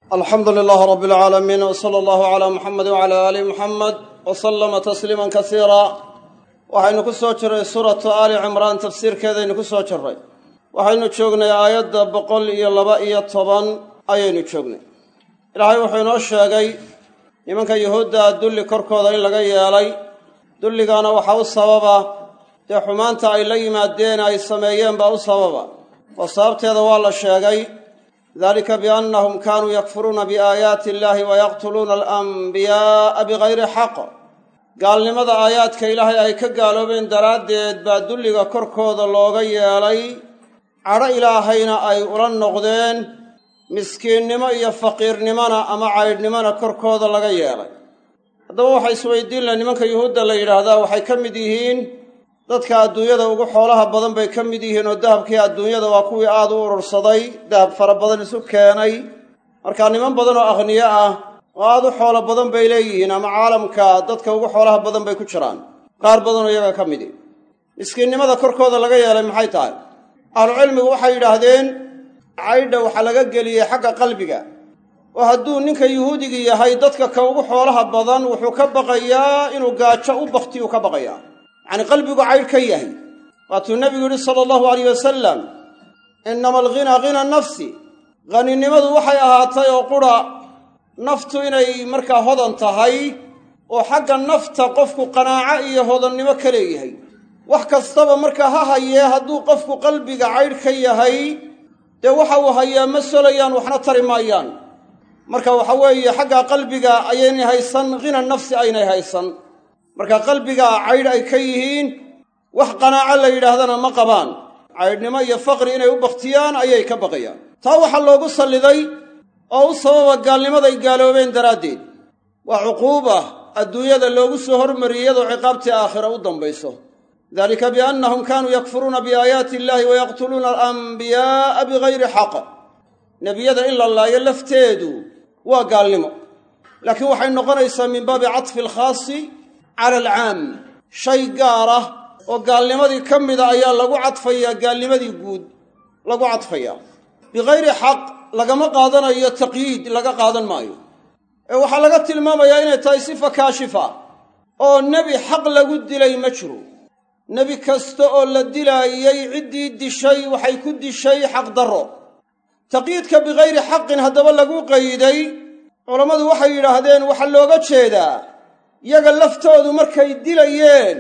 alxamdu lilaah rab alcaalamiin w sala allahu calaa muxamedi wcala aali muxamed w salama tasliiman kasiira waxaynu ku soo jiray suuratu aali cimraan tafsiirkeedaynu ku soo jiray waxaynu joognay aayadda boqol iyo laba iyo toban ayaynu joognay ilaahay wuxuu inoo sheegay nimanka yuhuudda dulli korkooda in laga yeelay dulligaana waxaa u sababa dee xumaanta ay la yimaadeen ay sameeyeen baa u sababa oo sababteeda waa la sheegay dalika biannahum kaanuu yakfuruuna biaayaati illahi wayaqtuluuna alanbiyaaa bigayri xaq gaalnimada aayaadka ilaahay ay ka gaaloobeen daraaddeed baa dulliga korkooda looga yeelay cadho ilaahayna ay ula noqdeen miskiinnimo iyo faqiirnimona ama caydhnimona korkooda laga yeelay haddaba waxaa isweydiin laha nimanka yuhuudda la yidhaahdaa waxay ka mid yihiin dadka adduunyada ugu xoolaha badan bay ka mid yihiin oo dahabkii adduunyada waa kuwii aada u urursaday dahab fara badan isu keenay markaa niman badan oo akhniyo ah oo aada u xoolo badan bay leeyihiin ama caalamka dadka ugu xoolaha badan bay ku jiraan qaar badanoo iyaga ka midi miskiinnimada korkooda laga yeelay maxay tahay ahlucilmigu waxay yidhaahdeen caydha waxaa laga geliyey xagga qalbiga oo hadduu ninka yuhuudigii yahay dadka ka ugu xoolaha badan wuxuu ka baqayaa inuu gaajo u baktiyuu ka baqayaa yacni qalbigu caydh ka yahay waatuu nebigu yidhi sala allahu alayh wasalam innama alghinaa ghina nafsi haninimadu waxay ahaatay oo qura naftu inay markaa hodan tahay oo xagga nafta qofku qanaaco iyo hodannimo ka leeyahay wax kastaba markaa ha hayee hadduu qofku qalbiga caydh ka yahay dee waxa uu hayaa ma solayaan waxna tari maayaan marka waxa weeye xagga qalbiga ayaynay haysan hina nafsi aynay haysan marka qalbiga caydh ay ka yihiin wax qanaaco la yidhaahdana ma qabaan caydhnimo iyo faqri inay u bakhtiyaan ayay ka baqayaan taa waxaa loogu salliday oo u sababa gaalnimaday gaaloobeen daraaddeed waa cuquuba adduunyada loogu soo hormariyey iyadoo ciqaabtii aakhira u dambayso dalika biannahum kaanuu yakfuruuna biaayaati illahi wayaqtuluuna alanbiyaa'a bigayri xaq nebiyada in la laayo lafteedu waa gaalnimo laakiin waxay noqonaysaa min baabi catfi alkhaasi cala alcaam shay gaar ah oo gaalnimadii ka mida ayaa lagu cadfayaa gaalnimadii guud lagu cadfayaa bikayri xaq lagama qaadanayo taqyiid laga qaadan maayo ee waxaa laga tilmaamayaa inay tahay sifa kaashifa oo nebi xaq lagu dilay ma jiro nebi kasta oo la dilaayey ciddii dishay waxay ku dishay xaqdarro taqyiidka bikayri xaqin haddaba lagu qayday culammadu waxay yidhaahdeen waxaa looga jeedaa yaga laftoodu markay dilayeen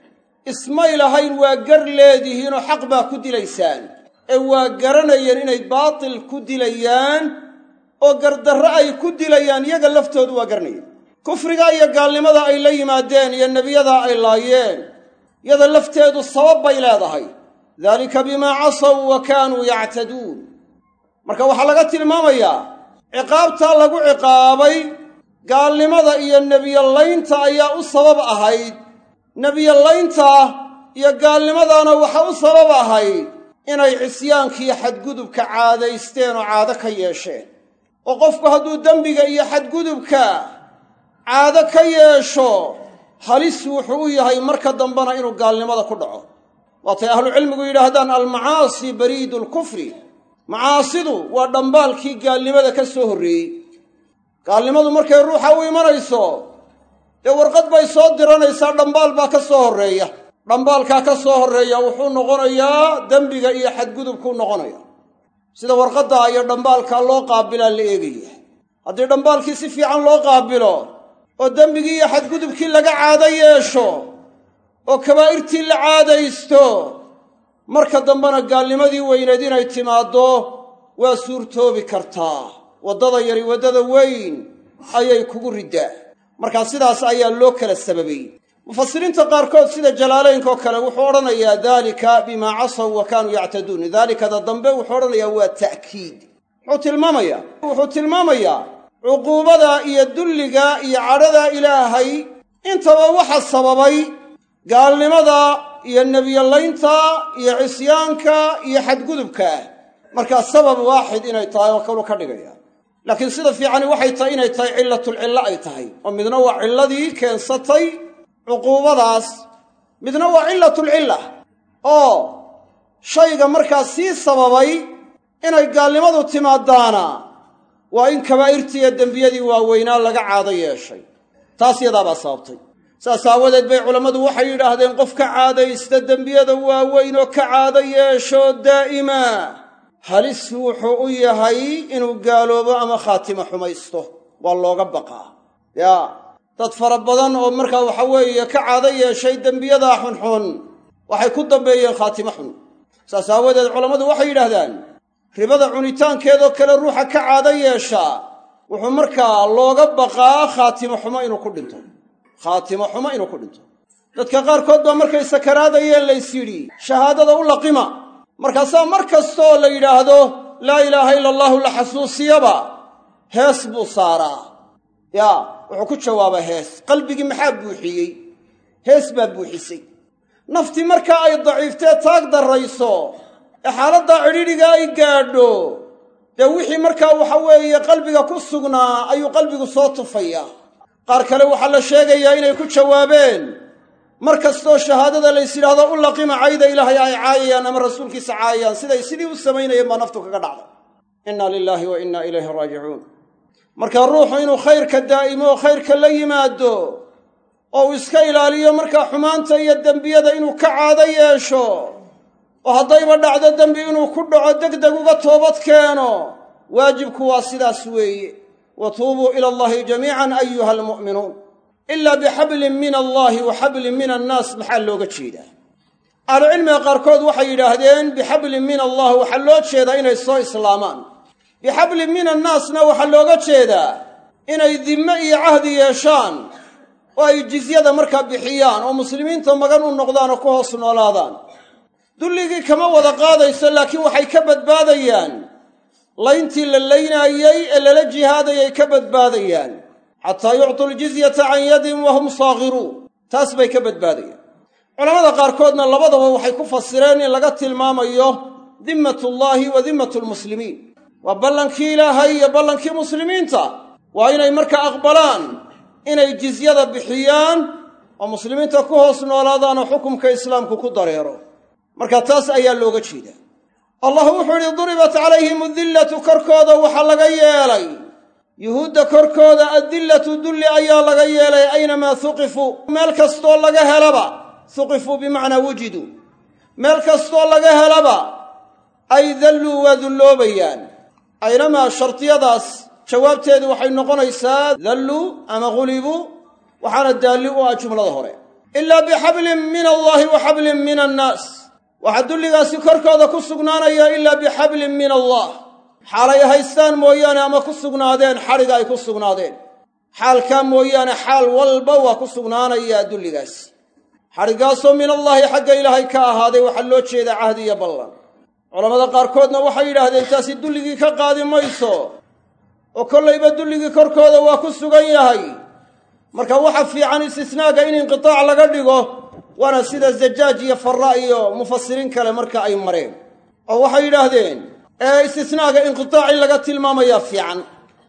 ismay lahayn waa gar leedihiinoo xaq baa ku dilaysaan ee waa garanayeen inay baatil ku dilayaan oo gardarro ay ku dilayaan yaga laftoodu waa garanayeen kufriga iyo gaalnimada ay la yimaadeen iyo nebiyadaa ay laayeen yada lafteedu sabab bay leedahay daalika bimaa casaw wa kaanuu yactaduun marka waxaa laga tilmaamayaa ciqaabtaa lagu ciqaabay gaalnimada iyo nebiyolaynta ayaa u sabab ahayd nebiyolaynta iyo gaalnimadaana waxa u sabab ahayd inay cisyaankaiyo xadgudubka caadaysteen oo caado ka yeesheen oo qofku hadduu dembiga iyo xadgudubka caado ka yeesho halis wuxuu u yahay marka dambena inuu gaalnimada ku dhaco waatay ahlucilmigu yidhaahdaan almacaasi bariidu lkufri macaasidu waa dhambaalkii gaalnimada ka soo horreeyey gaalnimadu markay ruuxa u imanayso dee warqad bay soo diranaysaa dhambaal baa ka soo horreeya dhambaalkaa ka soo horreeya wuxuu noqonayaa dembiga iyo xadgudubkuu noqonaya sida warqaddaa iyo dhambaalkaa loo qaabilaa la eegaya haddii dhambaalkii si fiican loo qaabilo oo dembigii iyo xadgudubkii laga caado yeesho oo kabaa'irtii la caadaysto marka dambena gaalnimadii weyneed inay timaaddo waa suurtoobi kartaa waddada yari waddada weyn ayay kugu riddaa markaa sidaas ayaa loo kala sababay mufasiriinta qaarkood sida jalaalaynkaoo kale wuxuu odhanayaa daalika bimaa casaw wa kaanuu yactaduun daalikada dambe wuxuu odhanayaa waa ta'kiid wuxuu tilmaamayaa wuxuu tilmaamayaa cuquubada iyo dulliga iyo cadhada ilaahay intaba waxa sababay gaalnimada iyo nebiyolaynta iyo cisyaanka iyo xadgudubka markaa sabab waaxid inay tahay oo kalu ka dhigaya laakiin sida fiicani waxay tahay inay tahay cilatulcillo ay tahay oo midna waa cilladii keensatay cuquubadaas midna waa cilatulcilla oo shayga markaa sii sababay inay gaalnimadu timaadaana waa in kabaa'irtiiyo dembiyadii waaweynaa laga caado yeeshay taas yadaabaa sababtay saas aawadeed bay culammadu waxay yidhaahdeen qof ka caadaysta dembiyada waaweyn oo ka caado yeesho daa'ima halis wuxuu u yahay inuu gaaloobo ama khaatimo xumaysto waa looga baqaa yaa dad fara badan oo markaa waxa weeye ka caado yeeshay dembiyadaa xunxun waxay ku dambeeyeen khaatimo xun saas aawadeed culammadu waxay yidhaahdaan ribada cunitaankeedoo kale ruuxa ka caado yeeshaa wuxuu markaa looga baqaa khaatimo xumo inuu ku dhinto khaatimo xumo inuu ku dhinto dadka qaarkood baa markay sakaraadayeen lays yidhi shahaadada u laqima markaasaa mar kastooo la yidhaahdo laa ilaaha ila allahu la xasuusiyaba hees buu saaraa yaa wuxuu ku jawaabaa hees qalbigii maxaa buuxiyey hees baa buuxisay naftii markaa ay daciiftee taag darrayso ee xaaladdaa cidhidhiga ay gaadho dee wixii markaa waxa weeye qalbiga ku sugnaa ayuu qalbigu soo tufayaa qaar kale waxaa la sheegayaa inay ku jawaabeen mar kastoo shahaadada lays yidhaahdo u laqima cayda ilaahay ay caayayaan ama rasuulkiisa caayayaan siday sidii u samaynayeen baa naftu kaga dhacday inna lilaahi wa inna ilayhi raajicuun marka ruuxu inuu khayrka daa'imo oo khayrka la yimaado oo uu iska ilaaliyo markaa xumaanta iyo dembiyada inuu ka caado yeesho oo haddayba dhacdo dembi inuu ku dhaco degdeg uga toobad keeno waajibku waa sidaas weeye wa tuubuu ila allahi jamiican ayuha almu'minuun ilaa bixablin min allahi wa xablin min annaas maxaa looga jeedaa ahlucilmiga qaarkood waxay yidhaahdeen bixablin min allah waxaa loo jeedaa inay soo islaamaan bixablin min annaasna waxaa looga jeedaa inay dimme iyo cahdi yeeshaan oo ay jizyada markaa bixiyaan oo muslimiinta magan u noqdaan oo ku hoos noolaadaan dulligii kama wada qaadayso laakiin waxay ka badbaadayaan layntii la laynaayey ee lala jihaadayay ka badbaadayaan xataa yuctuu ljizyata can yadin wa hum saakhiruun taas bay ka badbaadayaan culamada qaarkoodna labadaba waxay ku fasireen in laga tilmaamayo dimmatullaahi wa dimmatu lmuslimiin waa ballankii ilaahay iyo ballankii muslimiinta waa inay markaa aqbalaan inay jizyada bixiyaan oo muslimiinta ku hoos noolaadaan oo xukumka islaamku ku dareero marka taas ayaa looga jeedaa allah wuxuu idhi duribat calayhim adillatu korkooda waxaa laga yeelay yuhuudda korkooda addillatu dulli ayaa laga yeelay aynamaa huqifuu meel kastoo laga helaba huqifuu bimacnaa wujiduu meel kastoo laga helaba ay dalluu waa dulloobayaan aynamaa shardiyadaas jawaabteedu waxay noqonaysaa dalluu ama ghulibuu waxaana daalli u ah jumlada hore ilaa bixablin min allaahi wa xablin min annaas waxaa dulligaasi korkooda ku sugnaanaya ilaa bixablin min allah xaalay haystaan mooyaane ama ku sugnaadeen xadhiga ay ku sugnaadeen xaalkaa mooyaane xaal walba waa ku sugnaanayaa dulligaasi xadhiggaasoo min allaahi xagga ilaahay ka ahaaday waxaa loo jeedaa cahdi iyo ballan culammada qaarkoodna waxay yidhaahdeen taasi dulligii ka qaadi mayso oo kollayba dulligii korkooda waa ku sugan yahay marka waxa fiican istisnaaga in inqitaac laga dhigo waana sida zajaaj iyo farra iyo mufasiriin kale marka ay mareen oo waxay yidhaahdeen ee istisnaaga inqitaac in laga tilmaamayaa fiican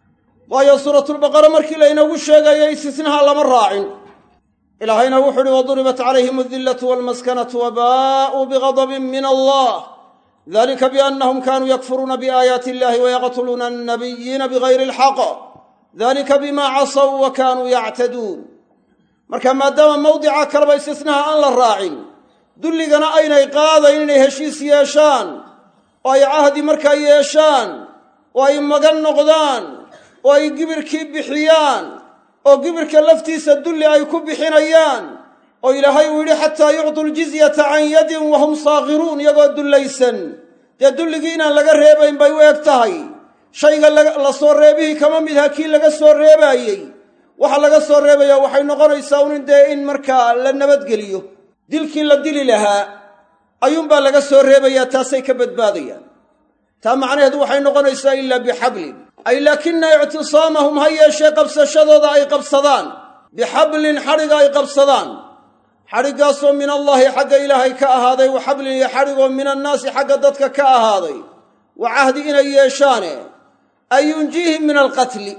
waayo suuratulbaqara markii laynoogu sheegayay istisnaha lama raacin ilaahayna wuxu uhi waduribat calayhim adillatu walmaskanatu wabaa'uu bigadabin min allah dalika biannahum kanuu yakfuruuna biaayaati illahi wayaqtuluuna annabiyiina bigayri alxaq dalika bimaa casaw wa kaanuu yactaduun marka maadaama mawdica kaleba istisnaha aan la raacin dulligana aynay qaadayn inay heshiis yeeshaan oo ay cahdi markaa yeeshaan oo ay magan noqdaan oo ay gibirkii bixiyaan oo gibirka laftiisa dulli ay ku bixinayaan oo ilaahay uu yidhi xataa yuctuu ljizyata can yadin wahum saakhiruun iyagoo dullaysan dee dulligii inaan laga reebayn bay u eg tahay shayga la soo reebihii kama midha kii laga soo reebaayey waxa laga soo reebayaa waxay noqonaysaa un dee in markaa la nabadgeliyo dilkii la dili lahaa ayuunbaa laga soo reebayaa taasay ka badbaadayaan taa macnaheedu waxay noqonaysaa ilaa bixablin ay laakina ictisaamahum ha yeeshee qabsashadooda ay qabsadaan bixablin xadhiga ay qabsadaan xadhiggaasoo min allaahi xagga ilaahay ka ahaaday wa xablin iyo xadhigoo min annaasi xagga dadka ka ahaaday wa cahdi inay yeeshaane ay yunjiihim min alqatli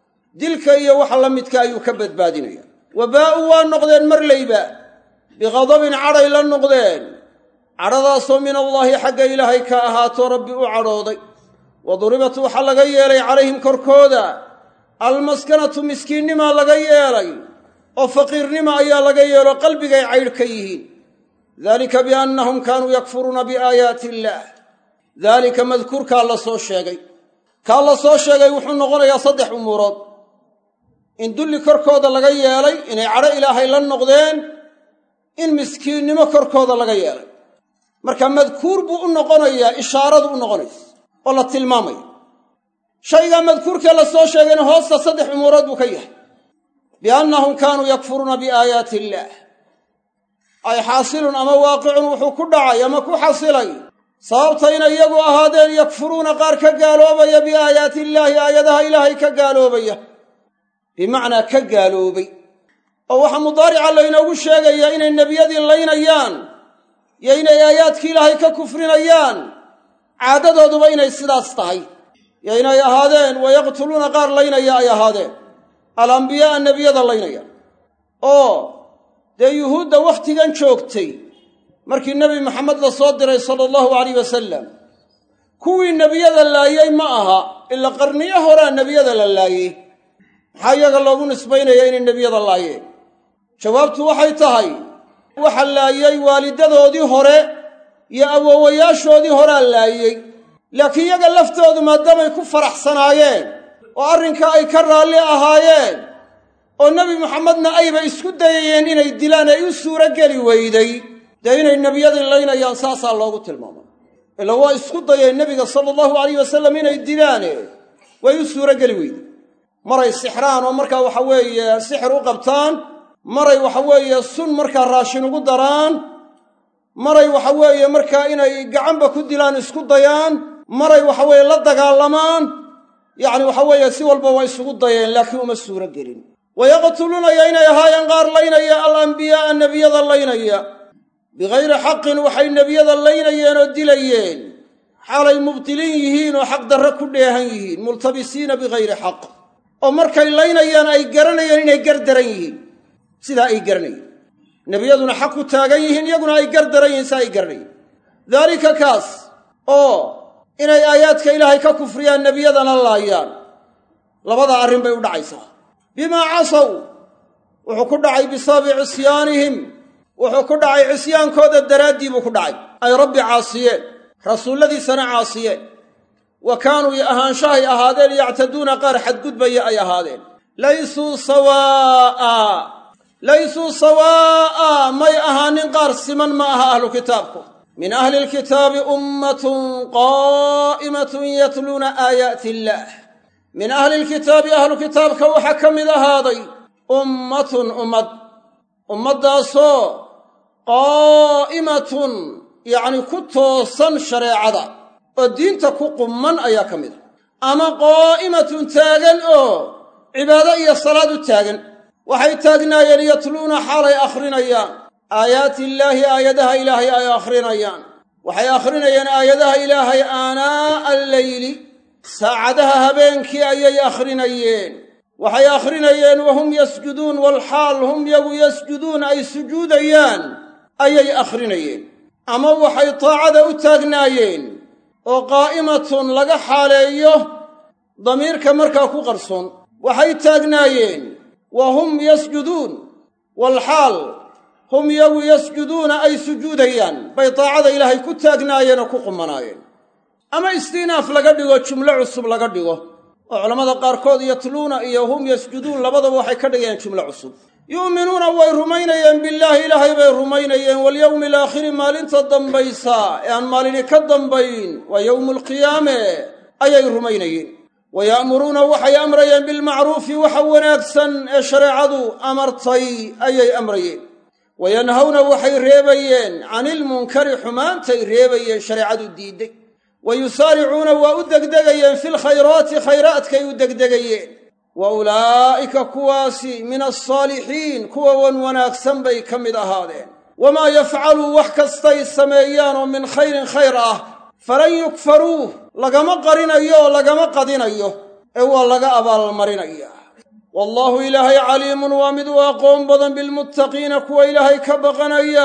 dilka iyo waxa la midka ayuu ka badbaadinaya wabaa'u waa noqdeen marlayba biqadabin cadhay la noqdeen cadhadaasoo min allaahi xagga ilaahay ka ahaato rabbi u cadhooday wa duribat waxaa laga yeelay calayhim korkooda almaskanatu miskiinnimaa laga yeelay oo faqiirnima ayaa laga yeelo qalbigay caydh ka yihiin dalika biannahum kaanuu yakfuruuna biaayaati illaah daalika madkuurkaa la soo sheegay kaa la soo sheegay wuxuu noqonayaa saddex umuurood in dulli korkooda laga yeelay inay cadho ilaahay la noqdeen in miskiinnimo korkooda laga yeelay marka madkuur buu u noqonayaa ishaaradu u noqonaysa oo la tilmaamaya shaygaa madkuurkee la soo sheegayna hoosta saddex umuurood buu ka yahay biannahum kaanuu yakfuruuna biaayaati illaah ay xaasilun ama waaqicun wuxuu ku dhacay ama ku xasilay sababta inay iyagu ahaadeen yakfuruuna qaar ka gaaloobaya biaayaati illaahi aayadaha ilaahay ka gaaloobaya bimacnaa ka gaaloobay oo waxaa mudaarica laynoogu sheegayaa inay nebiyadii laynayaan iyo inay aayaadkii ilaahay ka kufrinayaan caadadooduba inay sidaas tahay iyo inay ahaadeen wayaqtuluuna qaar laynaya ay ahaadeen alambiyaaa nebiyada laynaya oo dee yuhuudda wakhtigan joogtay markii nebi maxamed la soo diray sala allahu alayh wasalam kuwii nebiyada laayey ma aha ila qarniyo horaa nebiyada la laayey maxaa iyaga loogu nisbaynaya inay nebiyada laayeen jawaabtu waxay tahay waxa laayey waalidadoodii hore iyo awowayaashoodii horaa laayey laakiin iyaga laftoodu maadaamay ku faraxsanaayeen oo arrinkaa ay ka raalli ahaayeen oo nebi maxamedna ayba isku dayayeen inay dilaan ay u suuro geli weyday dee inay nebiyadii laynayaan saasaa loogu tilmaamay ila waa isku dayeen nebiga sala allahu alayh wasalam inay dilaane way u suuro geli weyday maray sixraan oo markaa waxa weeye sixir u qabtaan maray waxa weeye sun markaa raashin ugu daraan maray waxa weeye markaa inay gacanba ku dilaan isku dayaan maray waxa weeye la dagaalamaan yacni waxa weeye si walba waa isugu dayeen laakiin uma suuro gelin wayaqtuluunaya inay ahaayeen qaar laynaya alambiyaaa nebiyada laynaya bikayri xaqin waxay nebiyada laynayeen oo dilayeen xaalay mubtiliin yihiin oo xaq darre ku dheehan yihiin multabisiina bikayri xaq oo markay laynayaan ay garanayeen inay gardaran yihiin sidaa ay garanayeen nebiyaduna xaq ku taagan yihiin iyaguna ay gardaran yihiin sidaa ay garanayeen daalika kaas oo inay aayaadka ilaahay ka kufriyaan nebiyadana laayaan labada arrin bay u dhacaysaa bimaa casaw wuxuu ku dhacay bisababi cisyaanihim wuxuu ku dhacay cisyaankooda daraaddii buu ku dhacay ay rabbi caasiyeen rasuulladiisana caasiyeen wa kaanuu ahaanshahay ahaadeen yactaduuna qaar xadgudbaya ay ahaadeen laysuu sawaa'a laysuu sawaa'a may ahaanin qaar siman ma aha ahlu kitaabku min ahli lkitaabi ummatun qaa'imatun yatluuna aayaati illaah min ahli lkitaabi ahlu kitaabka waxaa ka mid ahaaday ummatun ummad ummaddaasoo qaa'imatun yacni ku toosan shareecada oo diinta ku qumman ayaa ka mid a ama qaa'imatun taagan oo cibaado iyo salaad u taagan waxay taagnaayeen yatluuna xaalay akhrinayaan aayaati illaahi aayadaha ilaahay ay akhrinayaan waxay akhrinayeen aayadaha ilaahay aanaa'a alleyli saacadaha habeenkii ayay akhrinayeen waxay akhrinayeen wahum yasjuduun walxaal hum yagu yasjuduun ay sujuudayaan ayay akhrinayeen ama waxay taacada u taagnaayeen oo qaa'imatun laga xaaleeyo damiirka markaa ku qarsoon waxay taagnaayeen wa hum yasjuduun walxaal hum yagu yasjuduuna ay sujuudayaan bay taacada ilaahay ku taagnaayeen oo ku qumanaayeen ama istiinaaf laga dhigo jumlo cusub laga dhigo oo culammada qaarkood yatluuna iyo hum yasjuduun labadaba waxay ka dhigayaan jumlo cusub yu'minuuna way rumaynayeen billaahi ilaahay bay rumaynayeen walyowmi alaakhiri maalinta dambaysa ee aan maalini ka dambayn waa yowmu alqiyaame ayay rumaynayeen wa ya'muruuna waxay amrayeen bilmacruufi waxa wanaagsan ee shareecadu amartay ayay amrayeen wa yanhawna waxay reebayeen canilmunkari xumaantay reebayeen shareecadu diidday wa yusaaricuuna waa u degdegayeen filkhayraati khayraadkay u degdegayeen wa ulaa'ika kuwaasi min alsaalixiin kuwa wan wanaagsan bay ka mid ahaadeen wamaa yafcaluu wax kastay sameeyaan oo min khayrin khayr ah falan yukfaruuh lagama qarinayo oo lagama qadinayo ee waa laga abaalmarinaya wallaahu ilaahay caliimun waa mid u aqoon badan bilmuttaqiina kuwa ilaahay ka baqanaya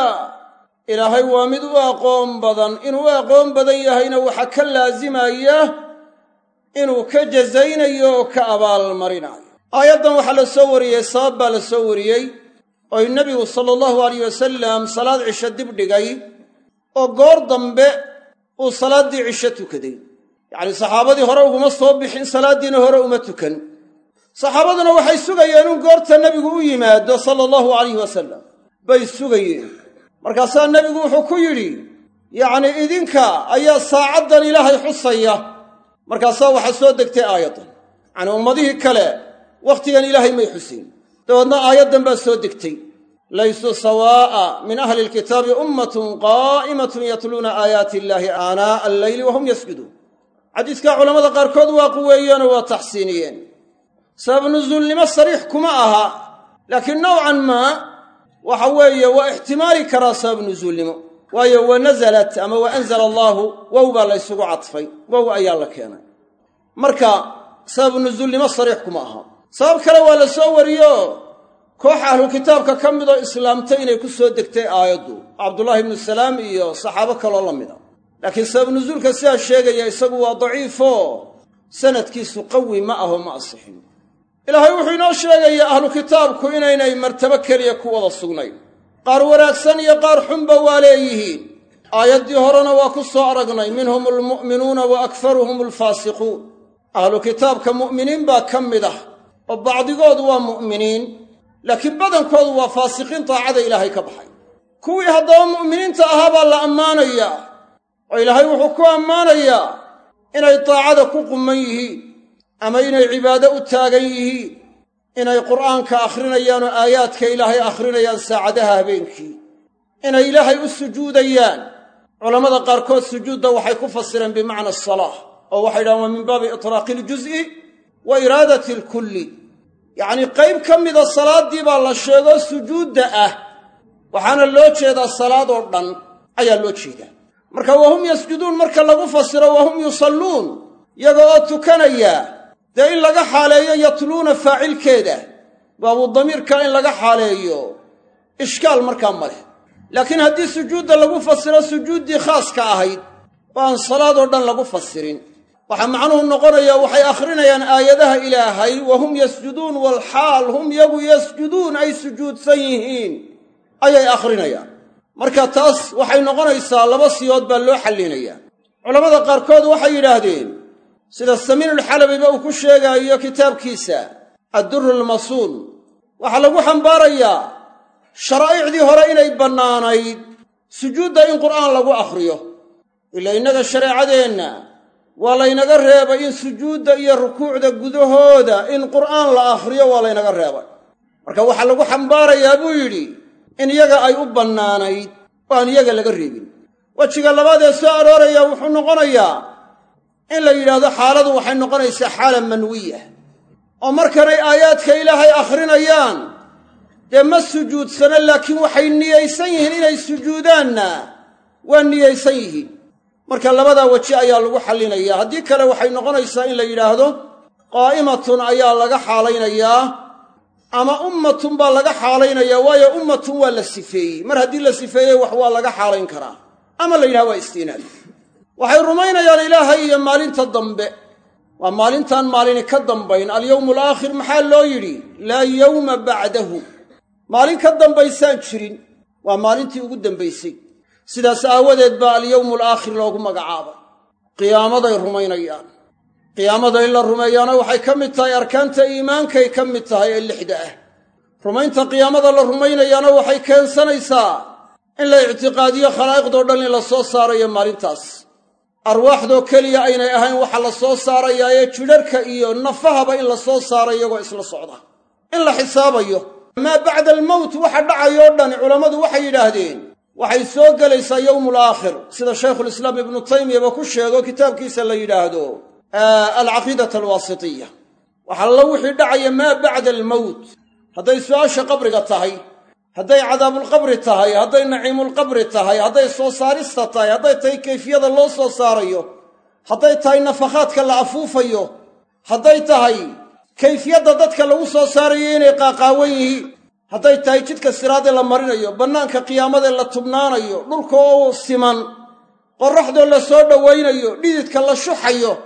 ilaahay waa mid u aqoon badan inuu u aqoon badan yahayna waxaa ka laasimaya inuu ka jazaynayo oo ka abaalmarinayo aayaddan waxaa la soo wariyey sabab baa la soo wariyey oy nebigu sala allahu alayh wasalam salaad cisho dib dhigay oo goor dambe uu salaaddii cisho tukaday yacnii saxaabadii hore uguma soo bixin salaaddiina hore uma tukan saxaabaduna waxay sugayeen in goorta nebigu u yimaado sala allahu alayhi wasalam bay sugayeen markaasaa nebigu wuxuu ku yidhi yacnii idinka ayaa saacaddan ilaahay xusaya markaasaa waxaa soo degtay aayaddan yacnii ummadihii kale wakhtigan ilaahay may xusin dabeedna aayaddan baa soo degtay laysuu sawaa'a min ahli lkitaabi ummatun qaa'imatun yatluuna aayaati illaahi aanaa'a alleyli wahum yasjuduun xadiiskaa culammada qaarkood waa quweeyeenoo waa taxsiiniyeen sabab nusuulnimo sariix kuma aha laakiin nowcan maa waxa weeye waa ixtimaali karaa sabab nusuulnimo waayo wa nasalat ama wa anzala allaahu wow baa la ysugu cadfay wow ayaa la keenay marka sabab nusuulnimo sariix kuma aha sabab kale waa la soo wariyo koox ahlu kitaabka ka midoo islaamtay inay ku soo degtay aayaddu cabdullaahi ibnu salaam iyo saxaabo kaloo la mida laakiin sabab nusuulka sidaa sheegaya isagu waa daciifo sanadkiisu qawi ma aho ma asixin ilaahay wuxuu inoo sheegayaa ahlu kitaabku inaynay martabo keliya ku wada sugnayn qaar wanaagsan iyo qaar xunba waa leeyihiin aayaddii horena waa ku soo aragnay minhum almu'minuuna wa akfaruhum alfaasiquun ahlu kitaabka mu'miniin baa ka mid ah oo bacdigoodu waa mu'miniin laakiin badankoodu waa faasiqiin daacada ilaahay ka baxay kuwii haddaba mu'miniinta ahaa baa la ammaanayaa oo ilaahay wuxuu ku ammaanayaa inay daacada ku qumman yihiin ama inay cibaado u taagan yihiin inay qur'aanka akhrinayaan oo aayaadka ilaahay akhrinayaan saacadaha habeenkii inay ilaahay u sujuudayaan culammada qaarkood sujuudda waxay ku fasireen bimacna asalaah oo waxay yidhahaan waa min baabi itlaaqi iljuz'i wa iraadati alkulli yacnii qayb ka mida salaaddii baa la sheego sujuudda ah waxaana loo jeedaa salaad oo dhan ayaa loo jeedaa marka wahum yasjuduun marka lagu fasiro wahum yusalluun yaga oo tukanaya dee in laga xaaleeyo yatluuna faacilkeeda baabu damiirka in laga xaaleeyo ishkaal markaa ma leh laakiin haddii sujuudda lagu fasiro sujuuddii khaaska ahayd oo aan salaad oo dhan lagu fasirin waxaa macnuhu noqonaya waxay akhrinayaan aayadaha ilaahay wa hum yasjuduun walxaal hum yagu yasjuduun ay sujuudsan yihiin ayay akhrinayaan marka taas waxay noqonaysaa laba siyood baa loo xallinayaa culammada qaarkood waxay yidhaahdeen sida samiinulxalabiba uu ku sheegaayo kitaabkiisa addurru almasuun waxaa lagu xambaarayaa sharaa'icdii hore inay bannaanayd sujuudda in qur'aan lagu akhriyo ila innaga shareecadeenna waa laynaga reebay in sujuudda iyo rukuucda gudahooda in qur'aan la akhriyo waa laynaga reebay marka waxaa lagu xambaarayaa buu yidhi in iyaga ay u bannaanayd oo aan iyaga laga reebin wejiga labaad ee soo arooraya wuxuu noqonayaa in la yidhaahdo xaaladu waxay noqonaysaa xaala manwiya oo markanay aayaadka ilaahay akhrinayaan dee ma sujuudsana laakiin waxay niyaysan yihiin inay sujuudaanna waa niyaysan yihiin marka labadaa weji ayaa lagu xallinayaa haddii kale waxay noqonaysaa in la yidhaahdo qaa'imatun ayaa laga xaalaynayaa ama ummatun baa laga xaalaynayaa waayo ummatun waa la sifeeyey mar haddii la sifeeyey wax waa laga xaalayn karaa ama la yidhaha waa istiinaad waxay rumaynayaan ilaahay iyo maalinta dambe waa maalintaan maalini ka dambayn alyowmu alaakhir maxaa loo yidhi laa yowma bacdahu maalin ka dambaysaan jirin waa maalintii ugu dambaysay sidaas aawadeed baa alyowmu alaakhir loogu magacaabay qiyaamaday rumaynayaan qiyaamada in la rumeeyaana waxay ka mid tahay arkaanta iimaankay ka mid tahay ee lixda ah rumaynta qiyaamada la rumaynayaana waxay keensanaysaa in la ictiqaadiyo khalaa'iqdoo dhan in la soo saarayo maalintaas arwaaxdoo keliya aynay ahayn waxa la soo saarayaa ee jidharka iyo nafahaba in la soo saaro iyagoo isla socda in la xisaabayo maa bacda almowt waxa dhacayoo dhani culammadu waxay yidhaahdeen waxay soo gelaysaa yowmul aakhir sida shaykhulislaam ibnu taymiyaba ku sheego kitaabkiisa la yidhaahdo alcaqiidat alwaasitiya waxaa la wixii dhacaya maa bacda almowt hadday su'aasha qabriga tahay hadday cadaabulqabri tahay hadday naciimulqabri tahay hadday soo saarista tahay hadday tahay kayfiyada loo soo saarayo hadday tahay nafakhaadka la afuufayo hadday tahay kayfiyadda dadka lagu soo saarayo inay qaaqaawan yihiin hadday tahay jidka siraadee la marinayo bannaanka qiyaamadee la tubnaanayo dhulka oo siman qorraxdoo la soo dhowaynayo dhididka la shuxayo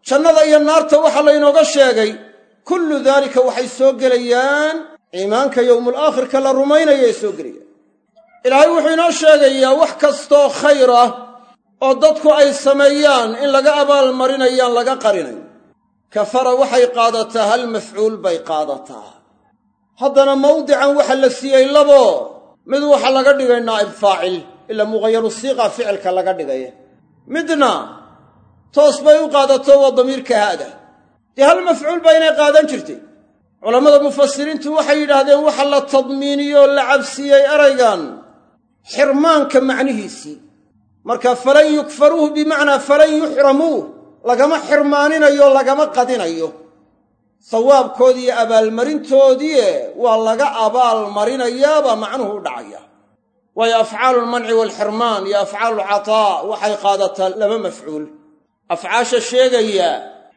jannada iyo naarta waxaa laynooga sheegay kullu daalika waxay soo gelayaan iimaanka yowmul aakhirka la rumaynayay soo gelayaan ilaahay wuxuu inoo sheegayaa wax kastoo khayr ah oo dadku ay sameeyaan in laga abaalmarinayaan laga qarinayn kafara waxay qaadataa hal mafcuul bay qaadataa haddana mawdican waxa la siiyey labo mid waxa laga dhigay naa'ib faacil ilaa muqayaru siiqa ficilka laga dhigay midna toos bay u qaadato waa damiirka haada dee hal mafcuul baa inay qaadan jirtay culammada mufasiriintu waxay yidhaahdeen waxa la tadmiiniyoo la cabsiiyey eraygan xirmaanka macnihiisii marka falan yukfaruuh bimacnaa falan yuxramuuh lagama xirmaaninayo lagama qadinayo sawaabkoodii iyo abaalmarintoodie waa laga abaalmarinayaabaa macnuhu u dhacaya waayo afcaalu lmanci waalxirmaan iyo afcaalu lcataa waxay qaadataa laba mafcuul afcaasha sheegaya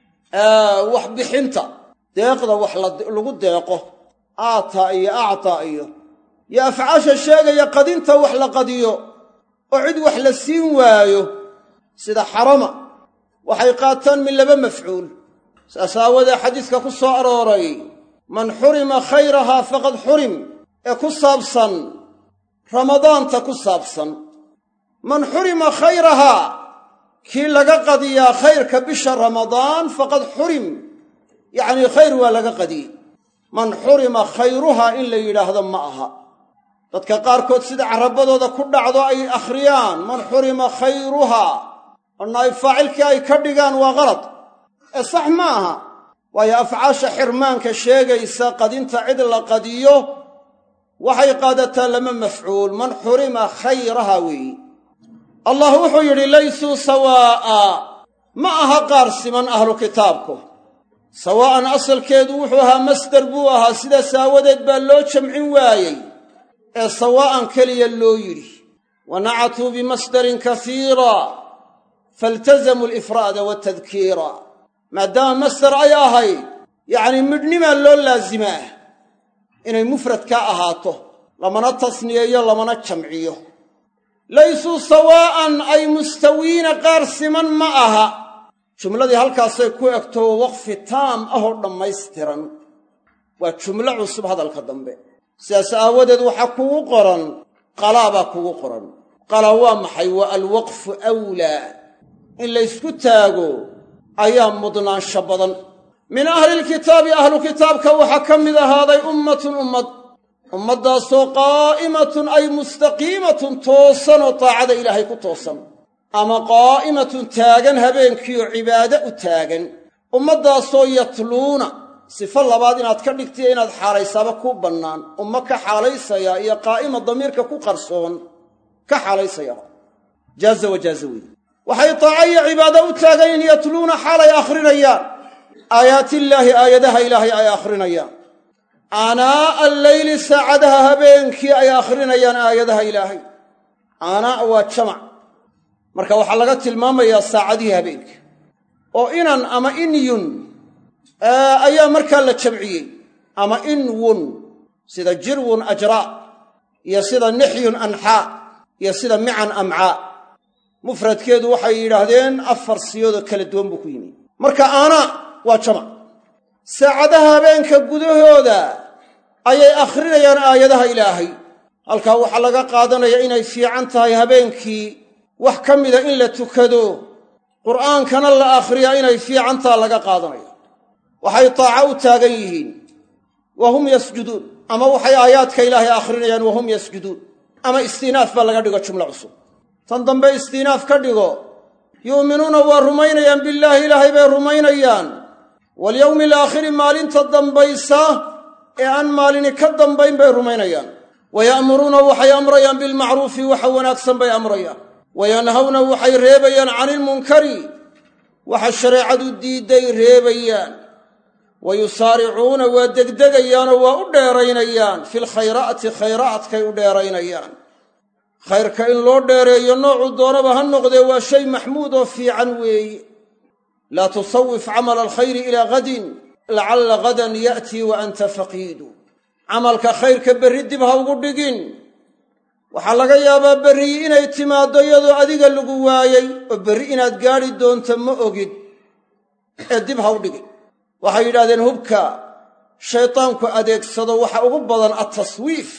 wax bixinta deeqda wax lagu deeqo aataa iyo actaa iyo iyo afcaasha sheegaya qadinta wax la qadiyo oo cid wax la siin waayo sida xarama waxay qaataan min laba mafcuul saas aawadee xadiiska ku soo arooray man xurima khayrahaa faqad xurim ee ku saabsan ramadaanta ku saabsan man xurima khayrahaa kii laga qadiyaa khayrka bisha ramadaan faqad xurim yacnii khayr waa laga qadiyey man xurima khayruhaa in la yidhaahdo ma aha dadka qaarkood sida carabadooda ku dhacdo ay akhriyaan man xurima khayruhaa oo naa'ib faacilkii ay ka dhigaan waa qalad ee sax ma aha waayo afcaasha xirmaanka sheegaysa qadinta cid la qadiyo waxay qaadataa lama mafcuul man xurima khayraha weeyi allah wuxuu yidhi laysuu sawaa'a ma aha qaar siman ahlu kitaabku sawaa'an asalkeedu wuxuu ahaa masdar buu ahaa sidaas aawadeed baa loo jamcin waayey ee sawaa'an keliya loo yidhi wa nacatuu bimasdarin kasiira faltazamuu alifraada watadkiira maadaama masdar ay ahayd yacnii midhnimaa loo laasimaa inay mufrad ka ahaato lamana tasniyeeyo lamana jamciyo laysuu sawaa'an ay mustawiina qaar siman ma aha jumladii halkaasay ku egto waqfi taam ahoo dhammaystiran waa jumlo cusub hadalka dambe sidaas aawadeed waxaa kugu qoran qalaa baa kugu qoran qala waa maxay waa alwaqfu awlaa in laysku taago ayaa mudnaansho badan min ahlilkitaabi ahlu kitaabka waxaa ka mid ahaaday ummatun ummad ummaddaasoo qaa'imatun ay mustaqiimatun toosanoo taacada ilaahay ku toosan ama qaa'imatun taagan habeenkiioo cibaade u taagan ummaddaasoo yatluuna sifo labaad inaad ka dhigtiyo inaad xaalaysaaba kuu bannaan ummo ka xaalaysaya iyo qaa'ima damiirka ku qarsoon ka xaalaysaya jaaza wajaaza weeye waxay taaca iyo cibaado u taagan in yatluuna xaalay akhrinayaan aayaatillaahi aayadaha ilaahay ay akhrinayaan aanaa'a alleyli saacadaha habeenkii ay akhrinayaan aayadaha ilaahay aanaa' waa jamac marka waxaa laga tilmaamayaa saacadihii habeenka oo inan ama inyun ayaa markaa la jamciyey ama inwun sida jirwun ajraa iyo sida nixyun anxaa iyo sida mican amcaa mufradkeedu waxay yidhaahdeen afar siyoodoo kala duwan buu ku yimi marka aanaa waa jamac saacadaha habeenka gudahooda ayay akhrinayaan aayadaha ilaahay halkaa waxaa laga qaadanaya inay fiican tahay habeenkii wax ka mida in la tukado qur'aankana la akhriyaa inay fiicantaa laga qaadanaya waxay taaca u taagan yihiin wa hum yasjuduun ama waxay aayaadka ilaahay akhrinayaan wa hum yasjuduun ama istiinaaf baa laga dhigo jumlo cusub tan dambe istiinaaf ka dhigo yu'minuuna waa rumaynayaan billaahi ilaahay bay rumaynayaan walyowmi alaakhiri maalinta dambaysa ee aan maalini ka dambayn bay rumaynayaan wa ya'muruuna waxay amrayaan bilmacruufi waxa wanaagsan bay amrayaan wa yanhawna waxay reebayaan cani ilmunkari waxa shareecadu diidday reebayaan wa yusaaricuuna waa degdegayaanoo waa u dheeraynayaan filkhayraati khayraadkay u dheeraynayaan khayrka in loo dheereeyo noocuu doonaba ha noqdee waa shay maxmuud oo fiican weeye laa tusawif camala alkhayri ilaa hadin lacalla hadan ya'tii wa anta faqiidu camalka khayrka berri dib ha ugu dhigin waxaa laga yaabaa berri inay timaaddo iyadoo adiga lagu waayey oo berri inaad gaadhi doonto ma ogid ee dib ha u dhigin waxay yidhahdeen hubka shaydaanku adeegsado waxa ugu badan attaswiif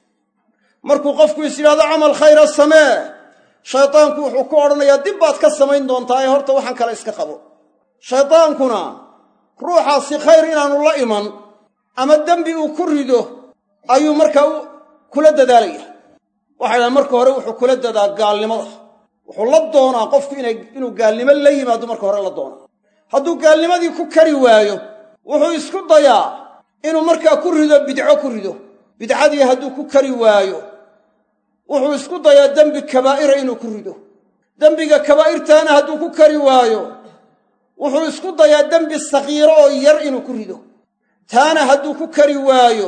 markuu qofku is yidhahdo camal khayra samee shaydaanku wuxuu ku odhanayaa dib baad ka samayn doontaa ee horta waxaan kale iska qabo shaydaankuna ruuxaasi khayr inaanu la iman ama dembi uu ku rido ayuu markaa kula dadaalaya waxay dhahan marka hore wuxuu kula dadaa gaalnimada wuxuu la doonaa qofku inuu gaalnimo la yimaado marka hore la doonaa hadduu gaalnimadii ku kari waayo wuxuu isku dayaa inuu markaa ku rido bidco ku rido bidcadii hadduu ku kari waayo wuxuu isku dayaa dembi kabaa'ira inuu ku rido dembiga kabaa'irtaana hadduu ku kari waayo wuxuu isku dayaa dembi sakiiro oo yar inuu ku rido taana hadduu ku kari waayo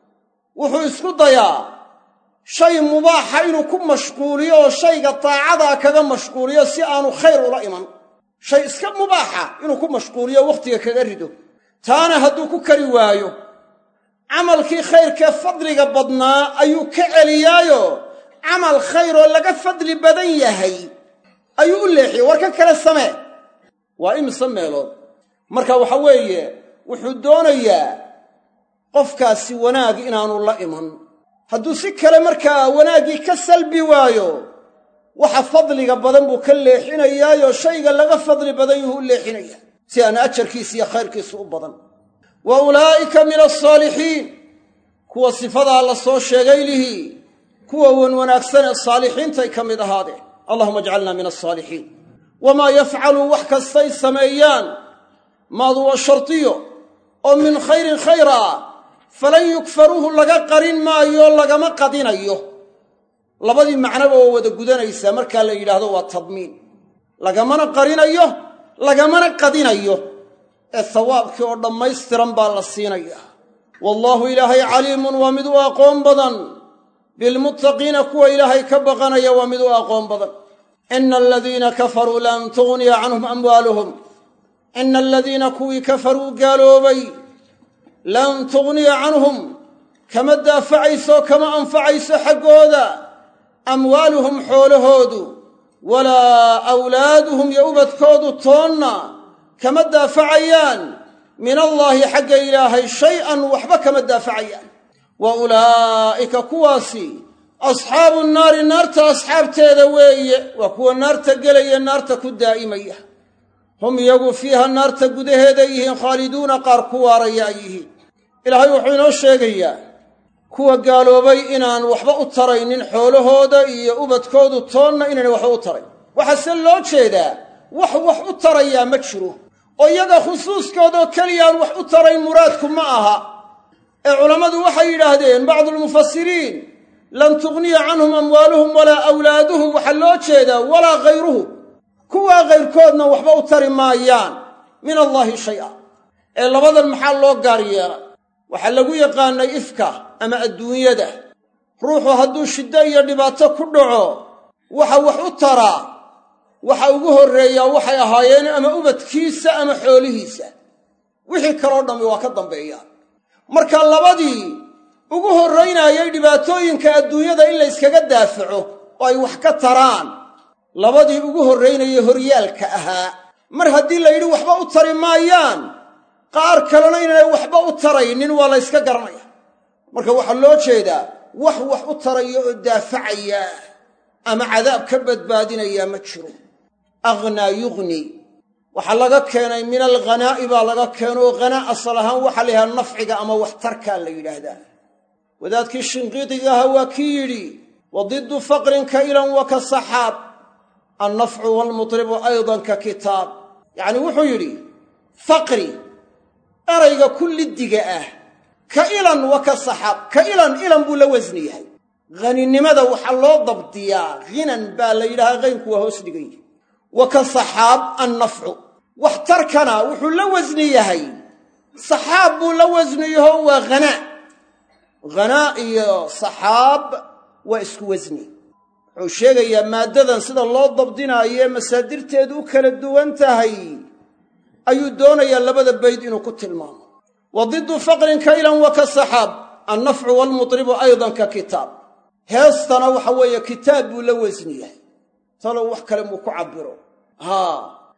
wuxuu isku dayaa shay mubaaxa inuu ku mashquuliyo oo shayga taacadaa kaga mashquuliyo si aanu khayr ula iman shay iska mubaaxa inuu ku mashquuliyo wakhtiga kaga rido taana hadduu ku kari waayo camalkii khayrkee fadliga badnaa ayuu ka celiyaayo camal khayr oo laga fadli badan yahay ayuu u leexiyey war ka kale samee waa imise meelood marka waxa weeye wuxuu doonayaa qofkaasi wanaag inaanu la iman hadduu si kale markaa wanaaggii ka salbi waayo waxa fadliga badan buu ka leexinayaayo shayga laga fadli badan yuhu u leexinaya si aan ajarkiisa iyo khayrkiisu u badan wa ulaa'ika min alsaalixiin kuwa sifadaa la soo sheegay lihii kuwa wan wanaagsan ee saalixiintay ka mid ahaadeen allahuma ajcalna min alsaalixiin wamaa yafcaluu wax kastay sameeyaan maadu waa shardiyo oo min khayrin khayr ah falan yukfaruuhu laga qarin maayo lagama qadinayo labadii macnoba oo wada gudanaysaa markaa la yidhaahdo waa tadmiin lagamana qarinayo lagamana qadinayo ee sawaabkii oo dhammaystiran baa la siinaya wallaahu ilaahay caliimun waa mid u aqoon badan bilmuttaqiina kuwa ilaahay ka baqanaya waa mid u aqoon badan ina aladiina kafaruu lan tugniya canhum amwaaluhum ina aladiina kuwii kafaruu gaaloobay lan tugniya canhum kama daafacayso kama anfacayso xaggooda amwaaluhum xoolahoodu walaa awlaaduhum iyo ubadkoodu toonna kama daafacayaan min allaahi xagga ilaahay shay-an waxba kama daafacayaan wa ulaa'ika kuwaasi asxaabu nnaari naarta asxaabteeda weeye waa kuwa naarta gelaya naarta ku daa'imaya hum iyagu fiiha naarta gudaheeda yihiin khaaliduuna qaar ku waaraya ay yihiin ilaahay wuxuu inoo sheegayaa kuwa gaaloobay inaan waxba u taraynin xoolahooda iyo ubadkoodu toonna inaan waxba u tarayn waxaase loo jeedaa wax wax u tarayaa ma jiro oo iyaga khusuuskoodoo keliya aan wax u tarayn muraadku ma aha ee culammadu waxay yidhaahdeen bacdulmufasiriin lan tugniya canhum amwaaluhum walaa awlaaduhum waxaa loo jeedaa walaa khayruhu kuwaa kayrkoodna waxba u tari maayaan min allaahi shay-a ee labadan maxaa loo gaar yeelay waxaa lagu yaqaanay ifka ama adduunyada ruuxu hadduu shiddo iyo dhibaato ku dhaco waxa wax u taraa waxa ugu horreeyaa waxay ahaayeen ama ubadkiisa ama xoolihiisa wixii kaloo dhammi waa ka dambeeyaan marka labadii ugu horraynayay dhibaatooyinka adduunyada in la yskaga daafaco oo ay wax ka taraan labadii ugu horraynayay horyaalka ahaa mar haddii la yidhi waxba u tari maayaan qaar kalena inaanay waxba u taraynin waa la yska garanaya marka waxaa loo jeedaa wax wax u taraya oo daafacaya ama cadaab ka badbaadinayaa ma jiro aghnaa yughni waxaa laga keenay min alghanaa'i baa laga keeno oo hanaa asal ahaan waxaa la yidhaha nafciga ama waxtarkaa la yidhaahdaa wadaadkii shinqiidiga ahaa waa kii yidhi wa diddu faqrin ka ilan wa ka saxaab annafcu waalmutribu aydan ka kitaab yacni wuxuu yidhi faqri erayga kullidiga ah ka ilan wa ka saxaab ka ilan ilan buu la wasni yahay haninimada waxaa loo dabdiyaa hinan baa la yidhahaa haynku waa hoos dhigan yihi wa ka saxaab annafcu waxtarkana wuxuu la wasni yahay saxaab buu la wasni yaho waa hanaa hanaa iyo saxaab waa isku wasni wuxuu sheegayaa maaddadan sida loo dabdinaayo ee masaadirteedu u kala duwan tahay ayuu doonayaa labada bayd inuu ku tilmaamo wa diddu faqrin kaylan wa ka saxaab annafcu waalmutribu aydan ka kitaab heestana waxa weeye kitaab buu la wasni yahay talow wax kale muu ku cabbiro haa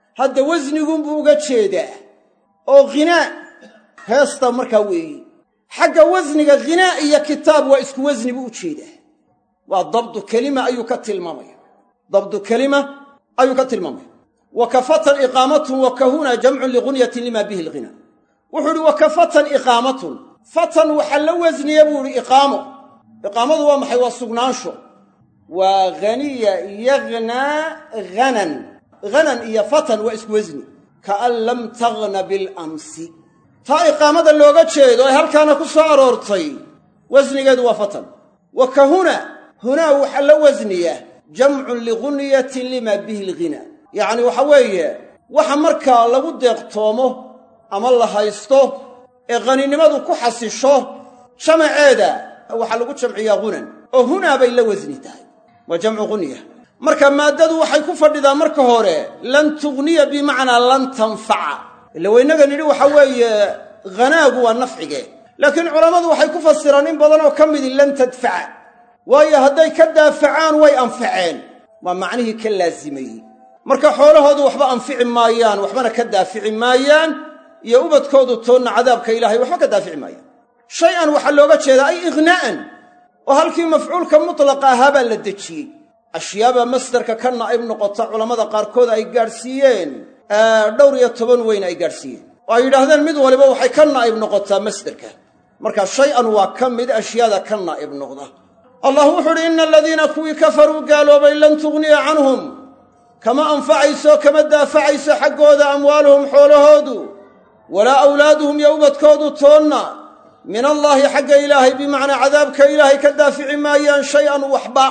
hadda wasnigunbuu uga jeedaa oo ghinaa heesta markaa weeyi xagga wasniga ghinaa iyo kitaab waa isku wasni buu u jeedaa waa dabdu kelima ayuu ka tilmaamaya dabdu kelima ayuu ka tilmaamaya wa kafatan iqaamatun wa kahuna jamcun ligunyatin lima bihi alghina wuxuu ihi wa kafatan iqaamatun fatan waxaa la wasniya buu ihi iqaamo iqaamadu waa maxay waa sugnaansho waa haniya yaghnaa hanan hanan iyo fatan waa isku wasni kaan lam taghna bilamsi taa iqaamada looga jeedo ee halkaana ku soo aroortay wasnigeedu waa fatan wa ka huna hunaa waxaa la wasniya jamcun ligunyatin lima bihi alghina yacni waxa weeye waxa markaa lagu deeqtoomo ama la haysto ee haninimadu ku xasisho jamaceeda waxaa lagu jamciyaa hunan oo hunaa bay la wasni tahay waa jamcu gunya marka maaddadu waxay ku fadhidaa marka hore lan tugniya bimacnaa lan tanfaca ila waynaga nidhi waxa weeye hanaagu waa nafcige laakiin culammadu waxay ku fasiraan in badan oo ka midi lan tadfaca waayo hadday ka daafacaan way anfaceen waa macnihii ka laasimayey marka xoolahoodu waxba anfici maayaan waxbana ka daafici maayaan iyo ubadkoodu toonna cadaabka ilaahay waxba ka daafici maayaan shay-an waxaa looga jeedaa ay ighnaa'an oo halkii mafcuulka mutlaqa ahaa baa la dejiyey ashyaabaa masdarka ka naa'ib noqota culammada qaarkood ay gaadhsiiyeen dhowr iyo toban weyn ay gaadhsiiyeen oo ay yidhaahdeen mid waliba waxay ka naa'ib noqotaa masderka marka shay-an waa ka mid ashyaada ka naa'ib noqda allah wuxuu uhi ina aladiina kuwii kafaruu gaaloobay lan tugniya canhum kama anfacayso kama daafacayso xaggooda amwaaluhum xoolahoodu walaa awlaaduhum iyo ubadkoodu toonna min allaahi xagga ilaahay bimacnaa cadaabka ilaahay ka daafici maayaan shay-an waxba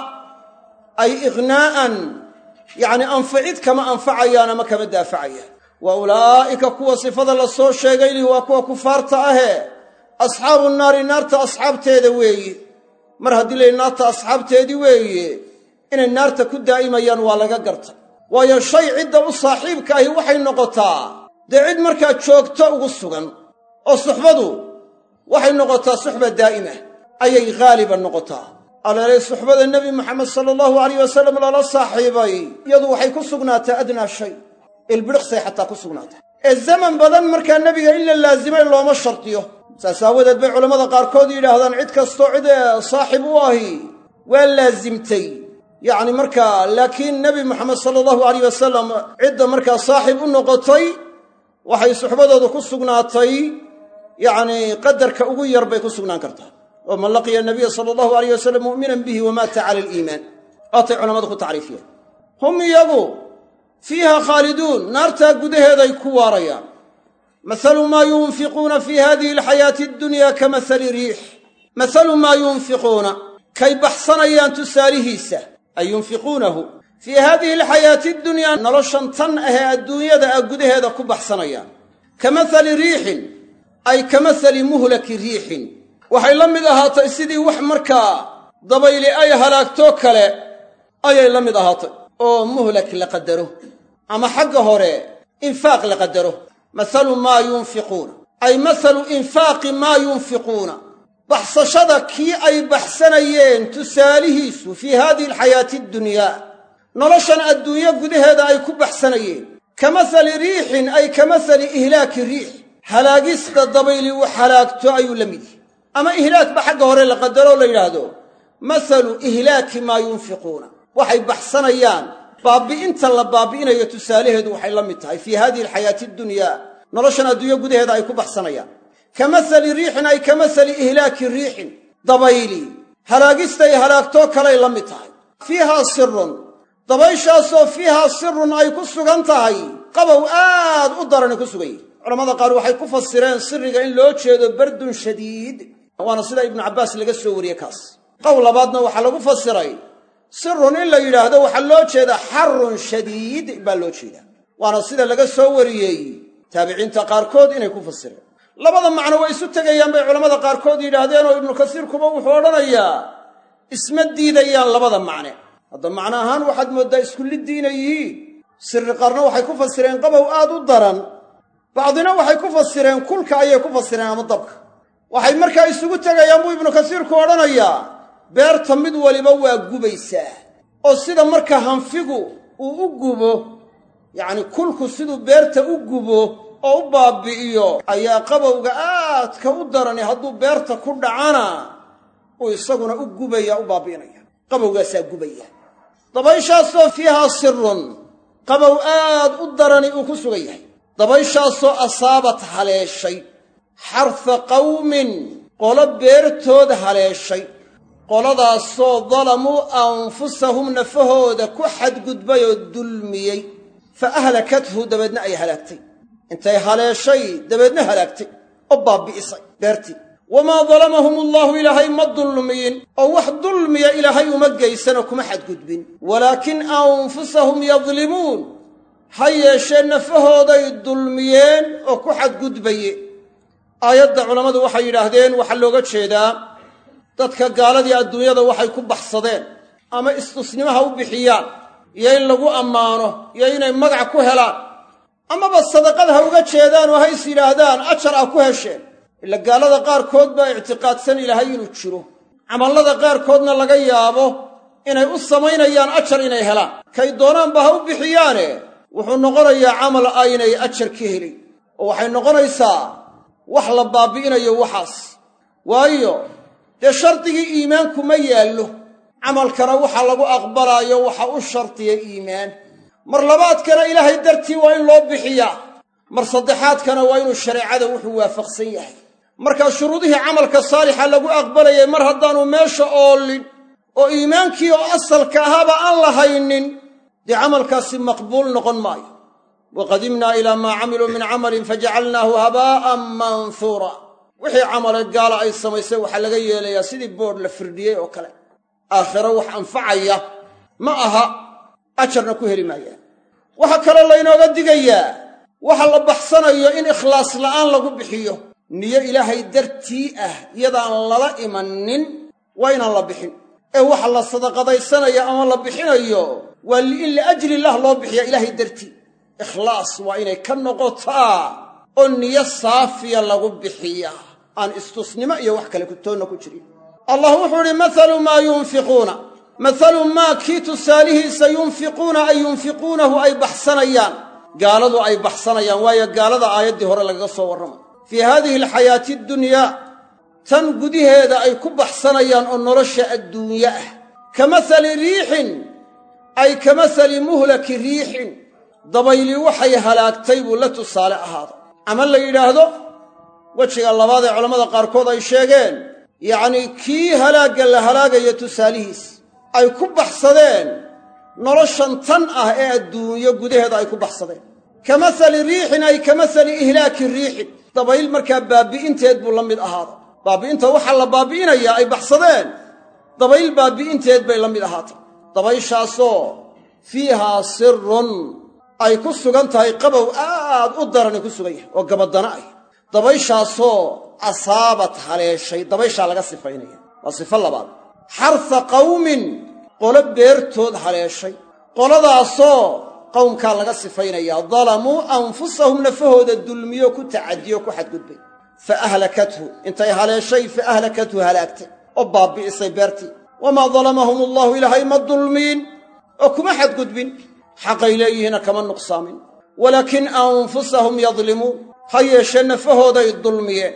ay ighnaa'an yacni anficid kama anfacayaan ama kama daafacayaan wa ulaa'ika kuwa sifada la soo sheegay lihi waa kuwa kufaarta ahee asxaabu naari naarta asxaabteeda weeye mar haddii layihi naarta asxaabteedii weeye inay naarta ku daa'imayaan waa laga garta waayo shay cidda u saaxiibka ahi waxay noqotaa dee cid markaa joogto ugu sugan oo suxbadu waxay noqotaa suxba daa'ima ayay haaliban noqotaa aleelay suxbada nebi moxamed sala allahu alayh wasalam lala saaxiibay iyadu waxay ku sugnaatay adnaa shay ilbidhiqsay xataa ku sugnaatay ee zaman badan markaa nebiga in la laasimay looma shardiyo saas aawadeed bay culammada qaarkood yidhaahdaan cid kastoo cid saaxib u ahi waa laasimtay yacni markaa laakiin nebi moxamed sala allahu alayh wasalam cidda markaa saaxib u noqotay waxay suxbadoodu ku sugnaatay yacni qadarka ugu yar bay ku sugnaan kartaa oo man laqiya nabiya sala allahu alayh wasalam mu'minan bihi wamaata cala aliimaan waatay culammadu ku tacriifiyeen hum iyagu fiiha khaaliduun naartaa gudaheeday ku waarayaan mahalu maa yunfiquuna fii hadihi alxayaati addunya ka mahali riix mahalu maa yunfiquuna kay baxsanayaan tusaalihiisa ay yunfiquunahu fii haadihi alxayaati addunyaa noloshan tan ahee adduunyada ah gudaheeda ku baxsanayaan ka mahali riixin ay ka mahali muhlaki riixin waxay la mid ahaatay sidii wax markaa dabayli ay halaagtoo kale ayay la mid ahaatay oo muhlak la qadaro ama xagga hore infaaq la qadaro mahalu maa yunfiquuna ay mahalu infaaqi maa yunfiquuna baxsashada kii ay baxsanayeen tusaalihiisu fii haadihi alxayaati addunyaa noloshan adduunyo gudaheeda ay ku baxsanayeen ka mahali riixin ay ka mahali ihlaaki riix halaagista dabayli wax halaagto ayuu la mid yahy ama ihlaakba xagga hore la qadaroo la yidhaahdo mahalu ihlaaki maa yunfiquuna waxay baxsanayaan baabbi'inta la baabbi'inayo tusaalaheedu waxay la mid tahay fii haadihi alxayaati addunyaa noloshan adduunyo gudaheeda ay ku baxsanayaan ka mahali riixin ay ka mahali ihlaaki riixin dabayli halaagistay halaagtoo kalay la mid tahay fiihaa sirun dabayshaasoo fiihaa sirun ay ku sugan tahay qabow aad u darani ku sugan yihi culamada qaar waxay ku fasireen siriga in loo jeedo bardun shadiid waana sida ibnu cabbaas laga soo wariyey kaas qowl labaadna waxaa lagu fasiray sirun in la yidhaahdo waxaa loo jeedaa xarun shadiid baa loo jeedaa waana sida laga soo wariyey taabiciinta qaarkood inay ku fasireen labada macno way isu tegayaan bay culammada qaarkood yidhaahdeen oo ibnu kasiirkuba wuxuu odhanayaa isma diidayaan labada macne hadda macno ahaan waxaad mooddaa isku liddi inay yihiin sirri qaarna waxay ku fasireen qabow aad u daran bacdina waxay ku fasireen kulka ayay ku fasireen ama dabka waxay markaa isugu tegayaan buu ibnu kasiirku odhanayaa beerta mid waliba waa gubaysaa oo sida marka hanfigu uu u gubo yacni kulku siduu beerta u gubo oo u baabi'iyo ayaa qabowga aadka u darani hadduu beerta ku dhacana uu isaguna u gubaya u baabi'inaya qabowgaasaa gubaya dabayshaasoo fiihaa sirun qabow aad u darani uu ku sugan yahay dabayshaasoo asaabat haleeshay xarfa qawmin qolo beertood haleeshay qoladaasoo dalamuu anfusahum nafahooda ku xadgudbay oo dulmiyey fa ahlakathu dabeedna ay halaagtay intay haleeshay dabeedna halaagtay oo baabbi'isay beertii wamaa dalamahum allaahu ilaahay ma dulmiyin oo wax dulmiya ilaahay uma geysanoo kuma xadgudbin walaakin anfusahum yadlimuun ha yeeshee nafahooday dulmiyeen oo ku xadgudbaye aayadda culammadu waxay yidhaahdeen waxaa looga jeedaa dadka gaaladii adduunyada waxay ku baxsadeen ama istusnimaha u bixiyaan iyo in lagu ammaano iyo inay magac ku helaan amaba sadaqad ha uga jeedaan oo ha is yidhaahdaan ajar ah ku hesheen ila gaalada qaarkood baa ictiqaadsan ilaahay inuu jiro camallada qaarkoodna laga yaabo inay u samaynayaan ajar inay helaan kay doonaanba ha u bixiyaane wuxuu noqonayaa camal aynay ajar ka helin oo waxay noqonaysaa wax la baabi'inayo waxaas waayo dee shardigii iimaanku ma yaallo camalkana waxa lagu aqbalaayo waxa u shardiya iimaan mar labaadkana ilaahay dartii waa in loo bixiyaa mar saddexaadkana waa inuu shareecada wuxuu waafaqsan yahay markaa shuruudihii camalka saalixa lagu aqbalayay mar haddaanu meesha oolin oo iimaankii oo asalka ahaaba aan la haynin dee camalkaasi maqbuul noqon maayo wa qadimnaa ilaa maa camiluu min camalin fajacalnaahu habaa'an manhuura wixii camale gaala ay samaysay waxaa laga yeelayaa sidii boodh la firdhiyey oo kale aakhiro wax anfacaya ma aha ajarna ku heli maayaan waxaa kaloo laynooga digayaa waxa la baxsanayo in ikhlaas la'aan lagu bixiyo niyo ilaahay dartii ah iyadaan lala imanin waa inaan la bixin ee waxa la sadaqadaysanayo ama la bixinayo waa in liajli illah loo bixiya ilaahay dartii ikhlaas waa inay ka noqotaa oo niyo saafiya lagu bixiyaa aan istusnimo iyo wax kale kutoonna ku jirin allah wuxuu idhi mathalu maa yunfiquuna mathalu maa kii tusaalihiisa yunfiquuna ay yunfiquunahu ay baxsanayaan gaaladu ay baxsanayaan waayo gaalada aayaddii hore lagaga soo warramay fii haadihi alxayaati addunyaa tan gudaheeda ay ku baxsanayaan oo nolosha adduunye ah ka mathali riixin ay ka mathali muhlaki riixin dabayli waxay halaagtay buu la tusaale ahaaday ama la yidhaahdo wejiga labaad ee culammada qaarkood ay sheegeen yacnii kii halaagga la halaagayo tusaalihiis ay ku baxsadeen noloshan tan ah ee adduunyo gudaheeda ay ku baxsadeen ka mathali riixin ay ka mathali ihlaaki riixin dabayl markaa baabi'inteed buu la mid ahaaday baabi'inta waxaa la baabi'inayaa ay baxsadeen dabayl baabi'inteed bay la mid ahaatay dabayshaasoo fiihaa sirun ay ku sugan tahay qabow aad u darani ku sugan yahay oo gabadana ah dabayshaasoo asaabat haleeshay dabayshaa laga sifaynaya waa sifo labaad xarsa qawmin qolo beertood haleeshay qoladaasoo qowmkaa laga sifaynayaa dalamuu anfusahum nafahooda dulmiyo ku tacadiyo ku xadgudbay fa ahlakathu intay haleeshay fa ahlakathu halaagtay oo baabbi'isay beertii wamaa dalamahum allaahu ilaahay ma dulmiin oo kuma xadgudbin xaqay leeyihiina kama nuqsaamin walaakin anfusahum yadlimuun ha yeeshee nafahooday dulmiyeen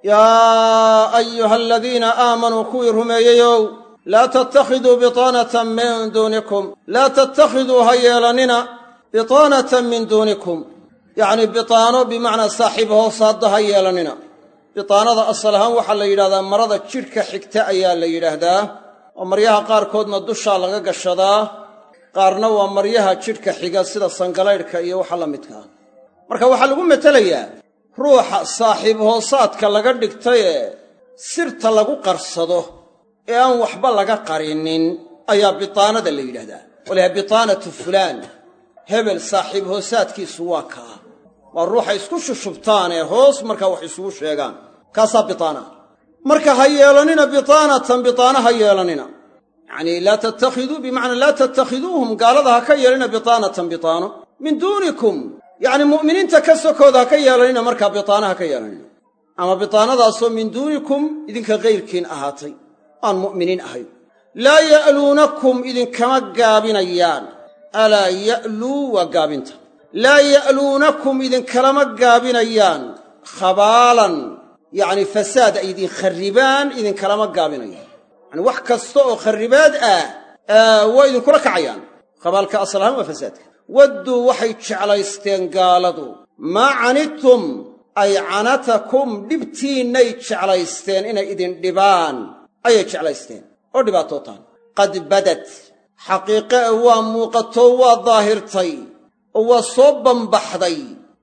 yaa ayuha aladiina aamanuu kuwii rumeeyeyow laa tattakhiduu bitaanatan min duunikum laa tattakhiduu ha yeelannina bitaanatan min duunikum yacnii bitaano bimacnaa saaxiib hoosaadda ha yeelannina bitaanada asal ahaan waxaa la yidhahdaa marada jidhka xigta ayaa la yidhaahdaa oo maryaha qaarkoodna dushaa laga gashadaa qaarna waa maryaha jidhka xiga sida sangalaydhka iyo waxa la midkaa marka waxaa lagu metelayaa ruuxa saaxiib hoosaadka laga dhigtayee sirta lagu qarsado ee aan waxba laga qarinin ayaa bitaanada la yidhahdaa walaha bitaanatu fulaan hebel saaxiib hoosaadkiisu waa kaa waa ruuxa isku shushubtaanee hoos markaa wax isugu sheegaan kaasaa bitaana marka ha yeelannina bitaanatan bitaana ha yeelannina yacnii laa tattakhiduu bimacnaa laa tattakhiduuhum gaalada ha ka yeelina bitaanatan bitaano min duunikum yacni mu'miniinta ka sokooda ha ka yeelannina markaa bitaana ha ka yeelannina ama bitaanadaasoo min duunikum idinka kayrkiin ahaatay aan mu'miniin ahayn laa ya'luunakum idinkama gaabinayaan alaa ya'luu waa gaabinta laa ya'luunakum idinkalama gaabinayaan khabaalan yacni fasaad ay idin kharribaan idinkalama gaabinayaan yani wax kasta oo kharribaad ah waa idinkula kacayaan khabaalka asal ahaan waa fasaadka wadduu waxay jeclaysteen gaaladu maa canidtum ay canatakum dhibtiinnay jeclaysteen inay idin dhibaan ayay jeclaysteen oo dhibaatootaan qad badad xaqiiqe e waa muuqatoo waa daahirtay oo waa soo bambaxday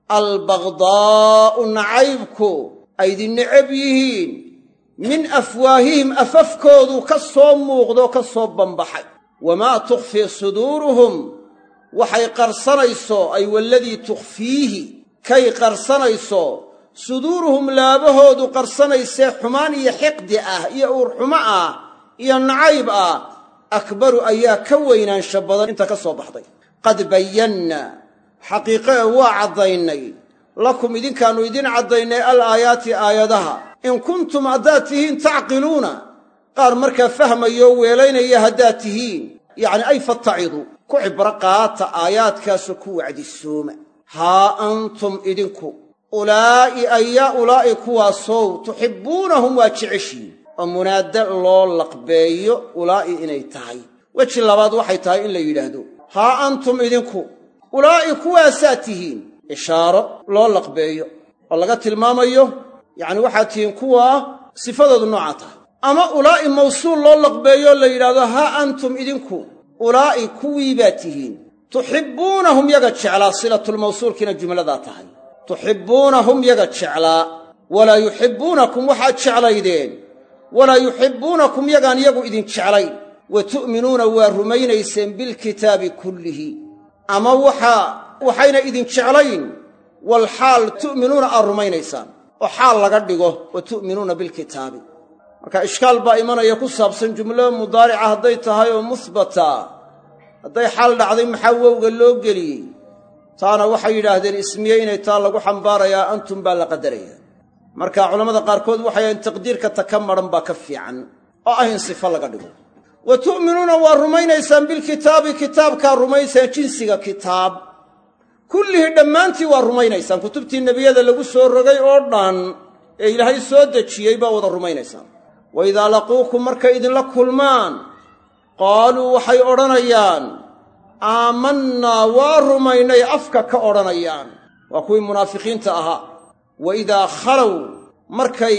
albagdaa'u nacaybku ay idin necab yihiin min afwaahihim afafkoodu ka soo muuqdoo ka soo bambaxay wamaa tukhfii suduuruhum waxay qarsanayso ay waladii tukhfiihi kay qarsanayso suduuruhum laabahoodu qarsanaysee xumaan iyo xiqdi ah iyo uurxumo ah iyo nacayb ah akbaru ayaa ka weynaansha badan inta ka soo baxday qad bayanna xaqiiqe e waa caddaynay lakum idinkaannu idin caddaynay al aayaati aayadaha in kuntum haddaad tihiin tacqiluuna qaar markaa fahmayoo weelaynaya haddaad tihiin yacni ay fattacidu ku cibro qaata aayaadkaasu ku wacdisooma haa antum idinku ulaa'i ayaa ulaa'i kuwaasow tuxibbuunahum waa jeceshiin oo munaada loo laqbeeyo ulaa'i inay tahay weji labaad waxay tahay in la yidhaahdo haa antum idinku ulaa'i kuwaasaad tihiin ishaaro loo laqbeeyo oo laga tilmaamayo yacni waxaad tihiin kuwaa sifadoodu noocaa tahay ama ulaa'i mawsuul loo laqbeeyoo la yidhaahdo haa antum idinku ulaa'i kuwii baad tihiin tuxibbuunahum yaga jeclaa silatulmawsuulkiina jumladaa tahay tuxibbuunahum yaga jeclaa walaa yuxibbuunakum waxaad jeclaydeen walaa yuxibbuunakum yagaan iyagu idin jeclayn wa tu'minuuna waa rumaynayseen bilkitaabi kullihi ama waxaa waxayna idin jeclayn walxaal tu'minuuna aad rumaynaysaan oo xaal laga dhigo wa tu'minuuna bilkitaabi marka ishkaal baa imanaya ku saabsan jumlo mudaarica hadday tahay oo musbata hadday xaal dhacday maxaa wowga loo geliyey taana waxay yidhaahdeen ismiye inay taa lagu xambaarayaa antum baa la qadaraya marka culammada qaarkood waxay ahayn taqdiirka ta ka madhan baa ka fiican oo ah in sifo laga dhigo wa tu'minuuna waa rumaynaysaan bilkitaabi kitaabkaa rumaysaan jinsiga kitaab kullihii dhammaantii waa rumaynaysaan kutubtii nebiyada lagu soo rogay oo dhan ee ilaahay soo dejiyey baa wada rumaynaysaan wa idaa laquukum markay idinla kulmaan qaaluu waxay odhanayaan aamannaa waa rumaynay afka ka odhanayaan waa kuwii munaafiqiinta ahaa wa idaa khalow markay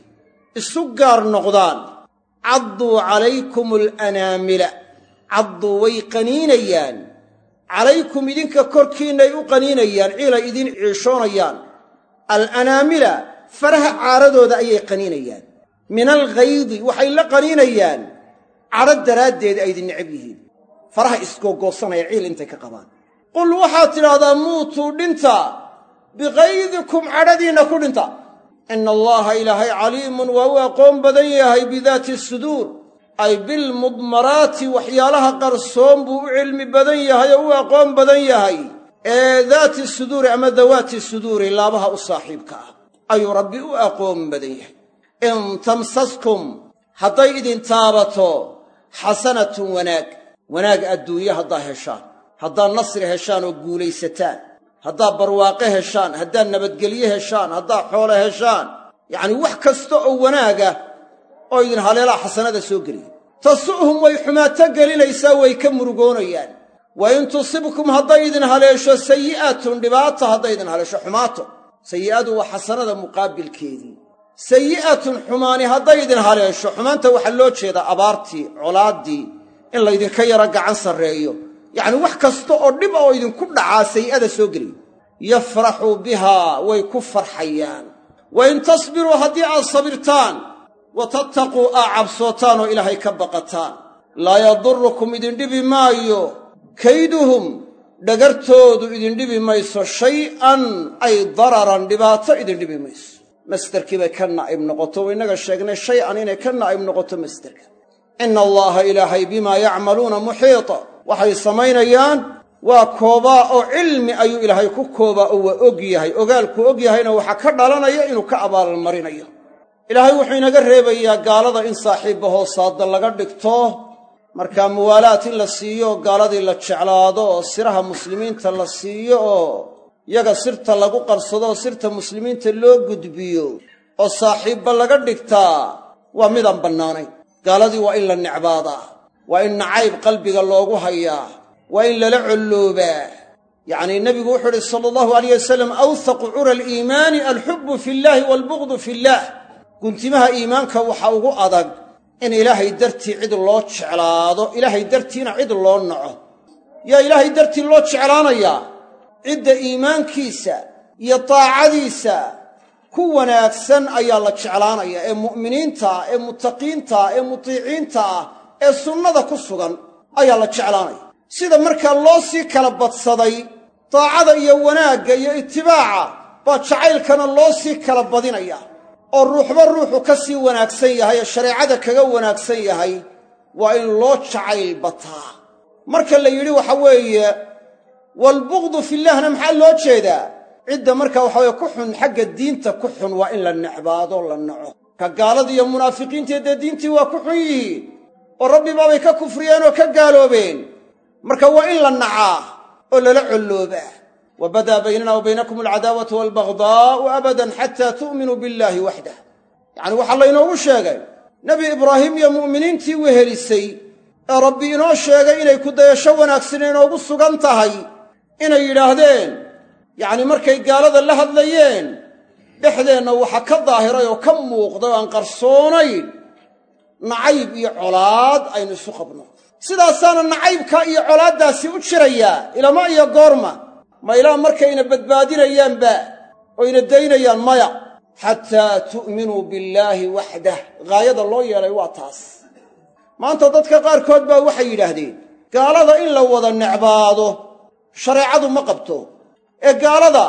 isu gaar noqdaan cadduu calaykum alanaamila cadduu way qaniinayaan calaykum idinka korkiinnay u qaniinayaan ciilay idin ciishoonayaan alanaamila faraha caaradooda ayay qaniinayaan min alghaydi waxay la qaniinayaan cadho daraaddeed ay idin necab yihiin faraha isgoogoosanaya ciil intay ka qabaan qul waxaad tidhaahdaa muutuu dhinta biqaydikum cadhadiinna ku dhinta ina allaha ilaahay caliimun waa u aqoon badan yahay bidaati suduur ay bilmudmaraati waxyaalaha qarsoon buu u cilmi badan yahay oo u aqoon badan yahay ee daati suduuri ama dawaati suduuri laabaha u saaxiibka ah ayuu rabbi u aqoon badan yahay in tamsaskum hadday idin taabato xasanatun wanaag wanaag adduunye haddaa heshaan haddaad nasri heshaan oo guulaysataan haddaad barwaaqe heshaan haddaad nabadgelye heshaan haddaad xoole heshaan yacnii wax kasta oo wanaaga oo idin haleelaa xasanada soo geliya tasu'hum way xumaato gelinaysaa way ka murugoonayaan wa in tusibkum hadday idin haleesho sayi'atun dhibaata hadday idin haleesho xumaato sayi'adu waa xasanada muqaabilkeedii sayi'atun xumaani hadday idin haleesho xumaanta waxaa loo jeedaa abaartii colaaddii in laydinka yaro gacan sarreeyo yacni wax kasta oo dhib oo idinku dhacaa sayi'ada soo geliya yafraxuu bihaa way ku farxayaan wa in tasbiruu haddii aad sabirtaan wa tattaquu aa cabsootaan oo ilaahay ka baqataan laa yadurukum idin dhibi maayo kayduhum dhagartoodu idin dhibi mayso shay'an ay dararan dhibaato idin dhibi mayso masderkii bay ka naa'ib noqoto wa innaga sheegnay shay-an inay ka naa'ib noqoto masderka ina allaaha ilaahay bimaa yacmaluuna muxiita waxay samaynayaan waa koobaa oo cilmi ayuu ilaahay ku koobaa oo waa og yahay ogaalkuu og yahayna waxaa ka dhalanaya inuu ka abaalmarinayo ilaahay wuxuu inaga reebayaa gaalada in saaxiibba hoosaadda laga dhigto marka muwaalaat in la siiyo oo gaaladii la jeclaado oo siraha muslimiinta la siiyo oo yaga sirta lagu qarsado oo sirta muslimiinta loo gudbiyo oo saaxiibba laga dhigtaa waa midaan bannaanayn gaaladii waa in la necbaadaa waa in nacayb qalbiga loogu hayaa waa in lala colloobaa yacnii nebigu wuxuu uhi sala allahu alayh wasalam awthaqu cura aliimaani alxubbu fi llaahi waalbughdu fi illaah guntimaha iimaanka waxa ugu adag in ilaahay dartii cid loo jeclaado ilaahay dartiina cid loo naco yaa ilaahay dartii loo jeclaanayaa cidda iimaankiisa iyo daacadiisa ku wanaagsan ayaa la jeclaanaya ee mu'miniinta ah ee muttaqiinta ah ee mutiiciinta ah ee sunnada ku sugan ayaa la jeclaanaya sida markaa loo sii kala badsaday daacada iyo wanaagga iyo itibaaca baa jacaylkana loo sii kala badinaya oo ruuxba ruuxu ka sii wanaagsan yahay ee shareecada kaga wanaagsan yahay waa in loo jacayl bataa marka la yidhi waxa weeye waalbughdu fillaahna maxaa loo jeedaa cidda marka waxa weye ku xun xagga diinta ku xun waa in la necbaado la naco ka gaalada iyo munaafiqiintii dee diintii waa ku xun yihiin oo rabbi baabay ka kufriyeen oo ka gaaloobeen marka waa in la nacaa oo lala colloobaa wa badaa baynana wa baynakum alcadaawatu waalbagdaa'u abadan xataa tu'minuu billaahi waxdah yacni waxaa laynoogu sheegay nebi ibraahim iyo mu'miniintii wehelisay ee rabbi inoo sheegay inay ku dayasho wanaagsan inoogu sugan tahay inay yidhaahdeen yacni markay gaalada la hadlayeen dhexdeenna waxa ka daahiray oo ka muuqday oo aan qarsoonayn nacayb iyo colaad aynu isu qabno sidaasaana nacaybka iyo colaaddaasi u jirayaa ilama iyo goorma ma ilaa markayna badbaadinayaanba oo yna daynayaan maya xataa tu'minuu billaahi waxdah gaayada loo yeelay waa taas maanta dadka qaarkood baa waxay yidhaahdeen gaalada in la wada necbaado shareecadu ma qabto ee gaalada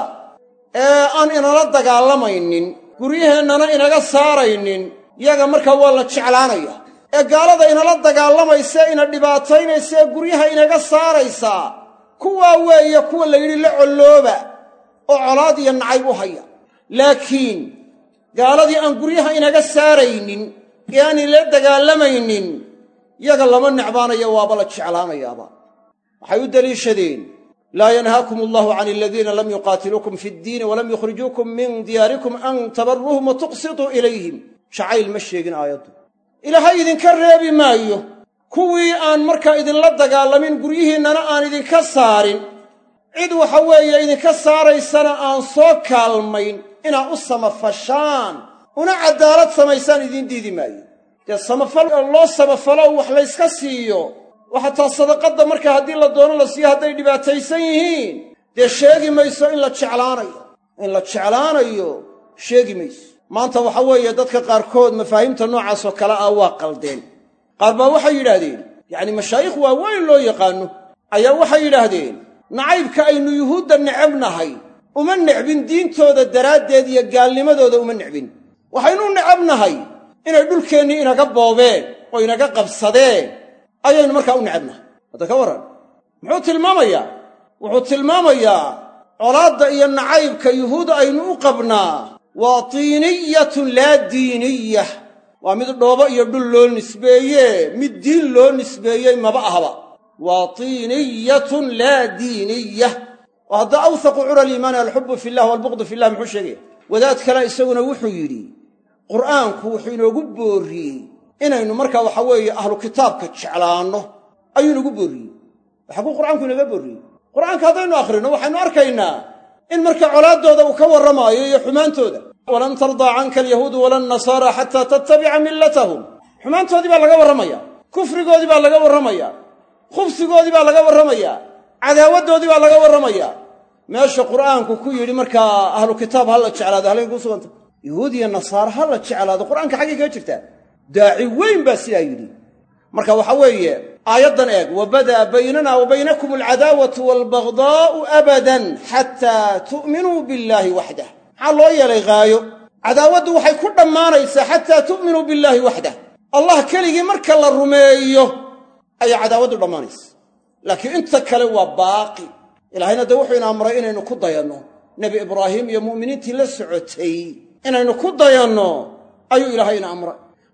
ee aan inala dagaalamaynin guryaheennana inaga saaraynin yaga markaa waa la jeclaanaya ee gaalada inala dagaalamaysa ina dhibaataynaysa ee guryaha inaga saaraysaa kuwaa weeye kuwa la yidhi la collooba oo colaad iyo nacayb u haya laakiin gaaladii aan guryaha inaga saaraynin ee aan inala dagaalamaynin yaga lama necbaanayo waaba la jeclaanayaaba waxay u deliishadeen laa yanhaakum allahu can aladiina lam yuqaatiluukum fi ddiini walam yukhrijuukum min diyaarikum an tabarruuhum wa tuqsituu ilayhim jacayl ma sheegin aayaddu ilaahay idinka reebi maayo kuwii aan markaa idinla dagaalamin guryihiinnana aan idinka saarin cid waxa weeye idinka saaraysana aan soo kaalmayn inaad u samafashaan una caddaalad samaysaan idiin diidi maayo dee samafal loo samafalo wax layska siiyo waxa taa sadaqadda marka haddii la doono la siiyo hadday dhibaataysan yihiin dee sheegi mayso in la jeclaanayo in la jeclaanayo sheegi mayso maanta waxa weeye dadka qaarkood mafaahiimta noocaasoo kale ah waa qaldeen qaar baa waxay yidhaahdeen yacni mashaayikh waaweyn loo yaqaanno ayaa waxay yidhaahdeen nacaybka aynu yuhuudda necabnahay uma necbin diintooda daraaddeed iyo gaalnimadooda uma necbin waxaynu necabnahay inay dhulkeennii inaga boobeen oo inaga qabsadeen ayaynu markaa u necabnahay hadda ka warran muxuu tilmaamayaa wuxuu tilmaamayaa colaadda iyo nacaybka yuhuud aynu u qabnaa waa tiiniyatun laa diiniyah waa mid dhoobo iyo dhul loo nisbeeye mid diin loo nisbeeyey maba ahba waa tiiniyatun laa diiniyah oo hadda awthaqu cura aliimaani alxubbu fillah waalbuqdu fillah muxuu sheegaya wadaad kale isaguna wuxuu yidhi qur'aanku wuxuu inoogu boorriyey inaynu markaa waxa weeye ahlu kitaabka jeclaanno ayuu inoogu boorriyey waxaa kuu qur'aanku inooga boorriyey qur'aanka haddaynu akhrino waxaynu arkaynaa in marka colaaddooda uu ka warramaayo iyo xumaantooda walan tardaa canka alyahuudu wala annasaara xataa tattabica millatahum xumaantoodii baa laga warramaya kufrigoodii baa laga warramaya khubsigoodii baa laga warramaya cadaawaddoodii baa laga warramaya meesha qur'aanku ku yidhi markaa ahlu kitaab ha la jeclaado halkay kuu suganta yahuud iyo nasaare ha la jeclaado qur'aanka xaggay kaga jirtaa daaci weyn baa sidaa yidhi marka waxa weeye aayaddan eeg wa badaa baynana wa baynakum alcadaawatu waalbagdaa'u abadan xataa tu'minuu billaahi waxdah maxaa loo yeelay haayo cadaawaddu waxay ku dhammaanaysaa xataa tu'minuu billaahi waxdah allah keligii marka la rumeeyo ayaa cadaawaddu dhammaanaysa laakiin inta kale waa baaqi ilaahayna dee wuxuu ina amray inaynu ku dayanno nebi ibraahim iyo mu'miniintii la socotay inaynu ku dayanno ayuu ilaahay ina amray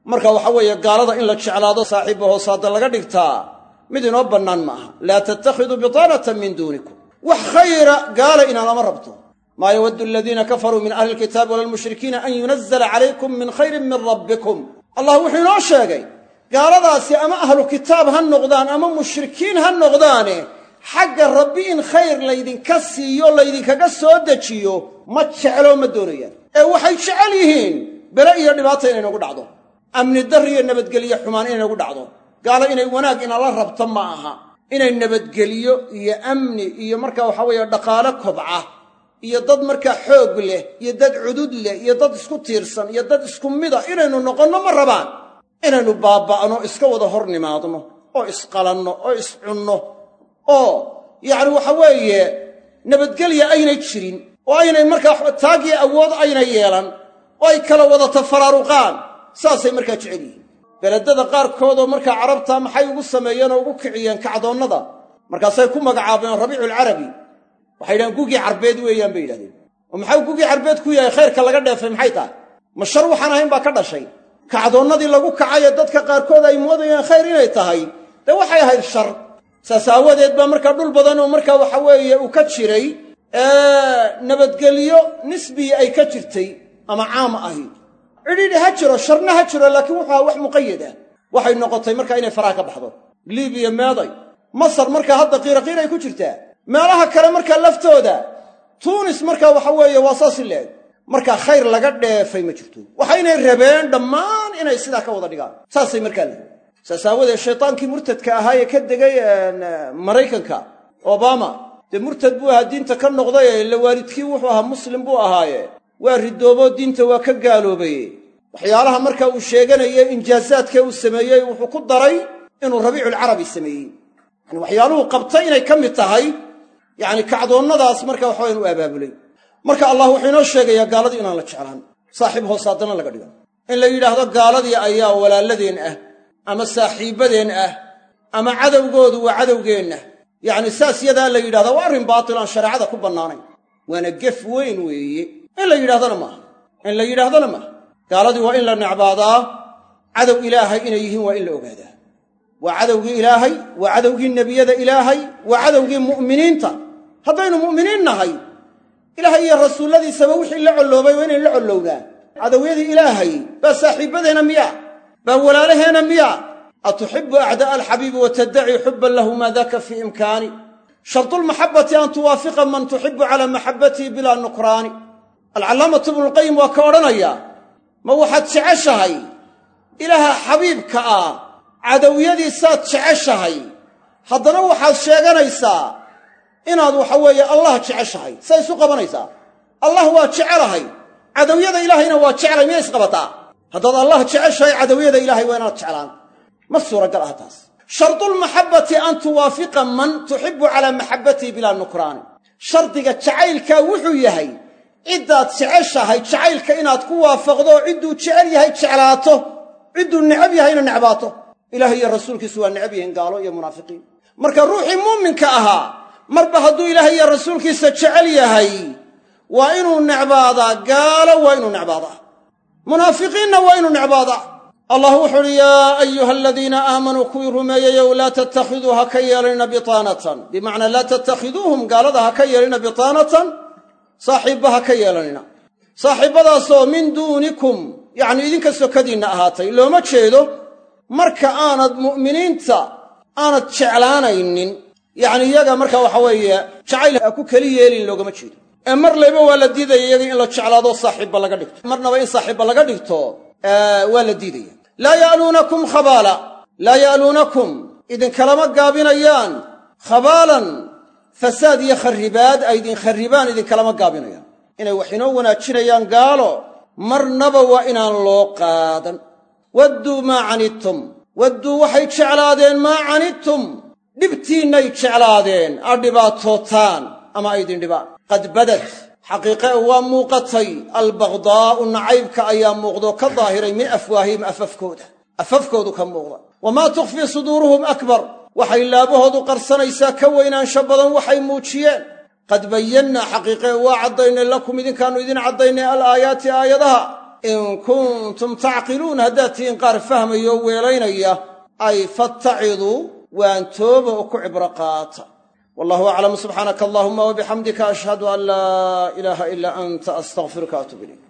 marka waxa weeye gaalada in la jeclaado saaxiibba hoosaada laga dhigtaa mid inoo bannaan ma aha laa tattakhiduu bitaanatan min duunikum wax khayra gaala inaanama rabto maa yawaddu aladiina kafaruu min ahli lkitaabi wala lmushrikiina an yunazala calaykum min khayrin min rabbikum allah wuxuu inoo sheegay gaaladaasi ama ahlu kitaab ha noqdaan ama mushrikiin ha noqdaane xagga rabbi in khayr laydinka siiyo laydinkaga soo dejiyo ma jecloo ma doonayaan ee waxay jecel yihiin bele iyo dhibaata inay nagu dhacdo amni darri iyo nabadgelyo xumaan inay nagu dhacdo gaalo inay wanaag inala rabto ma aha inay nabadgeliyo iyo amni iyo markaa waxa weeye dhaqaale kobca iyo dad markaa xoog leh iyo dad cudud leh iyo dad isku tiirsan iyo dad isku mida inaynu noqonno ma rabaan inaynu baaba'no iska wada hor nimaadno oo isqalanno oo iscunno oo yacni waxa weeye nabadgelya aynay jirin oo aynay markaa taagiyo awood aynay yeelan oo ay kala wada tafaraaruqaan saasay markaa jecel yihiin beledada qaarkoodoo markaa carabta maxay ugu sameeyeen oo ugu kiciyeen kacdoonnada markaasay ku magacaabeen rabiiculcarabi waxay yidhahdeen gugii carbeed weeyaan bay yidhahdeen oo maxau gugii carbeed ku yahay khayrka laga dheefay maxay tahay ma shar waxaan ahayn baa ka dhashay kacdoonnadii lagu kacayee dadka qaarkood ay moodayeen khayr inay tahay dee waxay ahayd shar saas aawadeed baa markaa dhul badan oo markaa waxa weeye uu ka jiray nabadgelyo nisbii ay ka jirtay ama caam ahi cidhiidhi ha jiro sharna ha jiro laakiin wuxuu ahaa wax muqayad ah waxay noqotay markaa inay faraha ka baxdo libiya meeday masar markaa hadda qiiraqiir ay ku jirtaa meelaha kale markaa laftooda tuunis markaa waxa weeye waa saasi leeg markaa khayr laga dheefay ma jirto waxaynay rabeen dhammaan inay sidaa ka wada dhigaan saasay markaa lehi saas aawadeed shaytaankii murtadka ahaa ee ka degay maraykanka obama dee murtad buu ahaa diinta ka noqday ila waalidkii wuxuu ahaa muslim buu ahaaye waa ridooboo diinta waa ka gaaloobaye waxyaalaha marka uu sheeganayey injaasaadkee uu sameeyey wuxuu ku daray inuu rabiiculcarabi sameeyey yani waxyaaluhu qabtay inay ka mid tahay yacni kacdoonnadaas marka waxawayan u abaabulay marka allah wuxuu inoo sheegayaa gaaladii inaan la jeclaan saaxiib hoosaadana laga dhigo in la yidhaahdo gaaladii ayaa walaaladeen ah ama saaxiibbadeen ah ama cadowgoodu waa cadowgeenna yacni saas yadaa la yidhahdaa waa arrin baatil aan shareecada ku bannaanayn waana gef weyn weeye in la yidhahdana maaha in la yidhaahdana maaha gaaladii waa in la necbaadaa cadow ilaahay inay yihiin waa in la ogaadaa waa cadowgii ilaahay waa cadowgii nebiyada ilaahay waa cadowgii mu'miniinta haddaynu mu'miniin nahay ilaahay iyo rasuulladiisaba wixii la colloobay waa inaynu la collownaa cadowyadii ilaahay baa saaxiibbadeenna miya baa walaalaheenna miya atuxibu acdaa'a alxabiibi wa taddaci xubban lahu maa daka fii imkaani shardulmaxabbati an tuwaafiqa man tuxibu calaa maxabbatihi bilaa nukraani alcallaamatu ibnulqayim waa ka odhanaya ma waxaad jeceshahay ilaaha xabiibka ah cadowyadiisaad jeceshahay haddana waxaad sheeganaysaa inaad waxa weeye allah jeceshahay say isu qabanaysaa allah waa jecelahay cadowyada ilaahayna waa jeclay miyay isqabataa haddaad allah jeceshahay cadowyada ilaahay waa inaad jeclaan ma suuragal ah taas shardulmaxabbati an tuwaafiqa man tuxibu calaa maxabbatihi bilaa nukraani shardiga jacaylkaa wuxuu yahay ciddaad jeceshahay jacaylka inaad ku waafaqdo oo cidduu jecel yahay jeclaato cidduu necab yahayna necbaato ilaah iyo rasuulkiisu waa necab yihiin gaalo iyo munaafiqiin marka ruuxii muuminka ahaa marba hadduu ilaahay iyo rasuulkiisa jecel yahay waa inuu necbaadaa gaalo waa inuu necbaadaa munaafiqiinna waa inuu necbaadaa allah wuxu uhi yaa ayuha aladiina aamanuu kuwii rumeeyeyow laa tattakhiduu ha ka yeelanina bitaanatan bimacnaa laa tattakhiduuhum gaalada ha ka yeelanina bitaanatan saaxiibba ha ka yeelanina saaxiibbadaasoo min duunikum yacni idinka sokadiinna ahaatay looma jeedo marka aanad mu'miniinta aanad jeclaanaynin yacni iyaga marka waxa weeye jacayl ha ku keli yeelin loogama jeedo ee mar layba waa la diidaya iyaga in la jeclaado saaxiibba laga dhigto marnaba in saaxiibba laga dhigto waa la diidaya laa ya'luunakum khabaala laa ya'luunakum idinkalama gaabinayaan khabaalan fasaad iyo kharribaad ay idin kharribaan idinkalama gaabinayaan inay wax inoo wanaajinayaan gaalo marnaba waa inaan loo qaadan wadduu maa canidtum wadduu waxay jeclaadeen maa canidtum dhibtiinnay jeclaadeen aad dhibaatootaan ama ay idin dhibaan qad badad xaqiiqe waa muuqatay albagdaa'u nacaybka ayaa muuqdoo ka daahiray min afwaahihim afafkooda afafkoodu ka muuqda wamaa tukhfii suduuruhum akbar waxay laabahoodu qarsanaysaa ka weynaansho badan waxay muujiyeen qad bayannaa xaqiiqe waa caddaynay lakum idinkaannu idin caddaynay alaayaati aayadaha in kuntum tacqiluun haddaad tihiin qaar fahmaya oo weelaynaya ay fattaciduu waan tooba oo ku cibro qaata wallahu aclam subxaanaka allahuma wabixamdika ashhadu an laa ilaaha ilaa anta astaqfiruka atub ilayk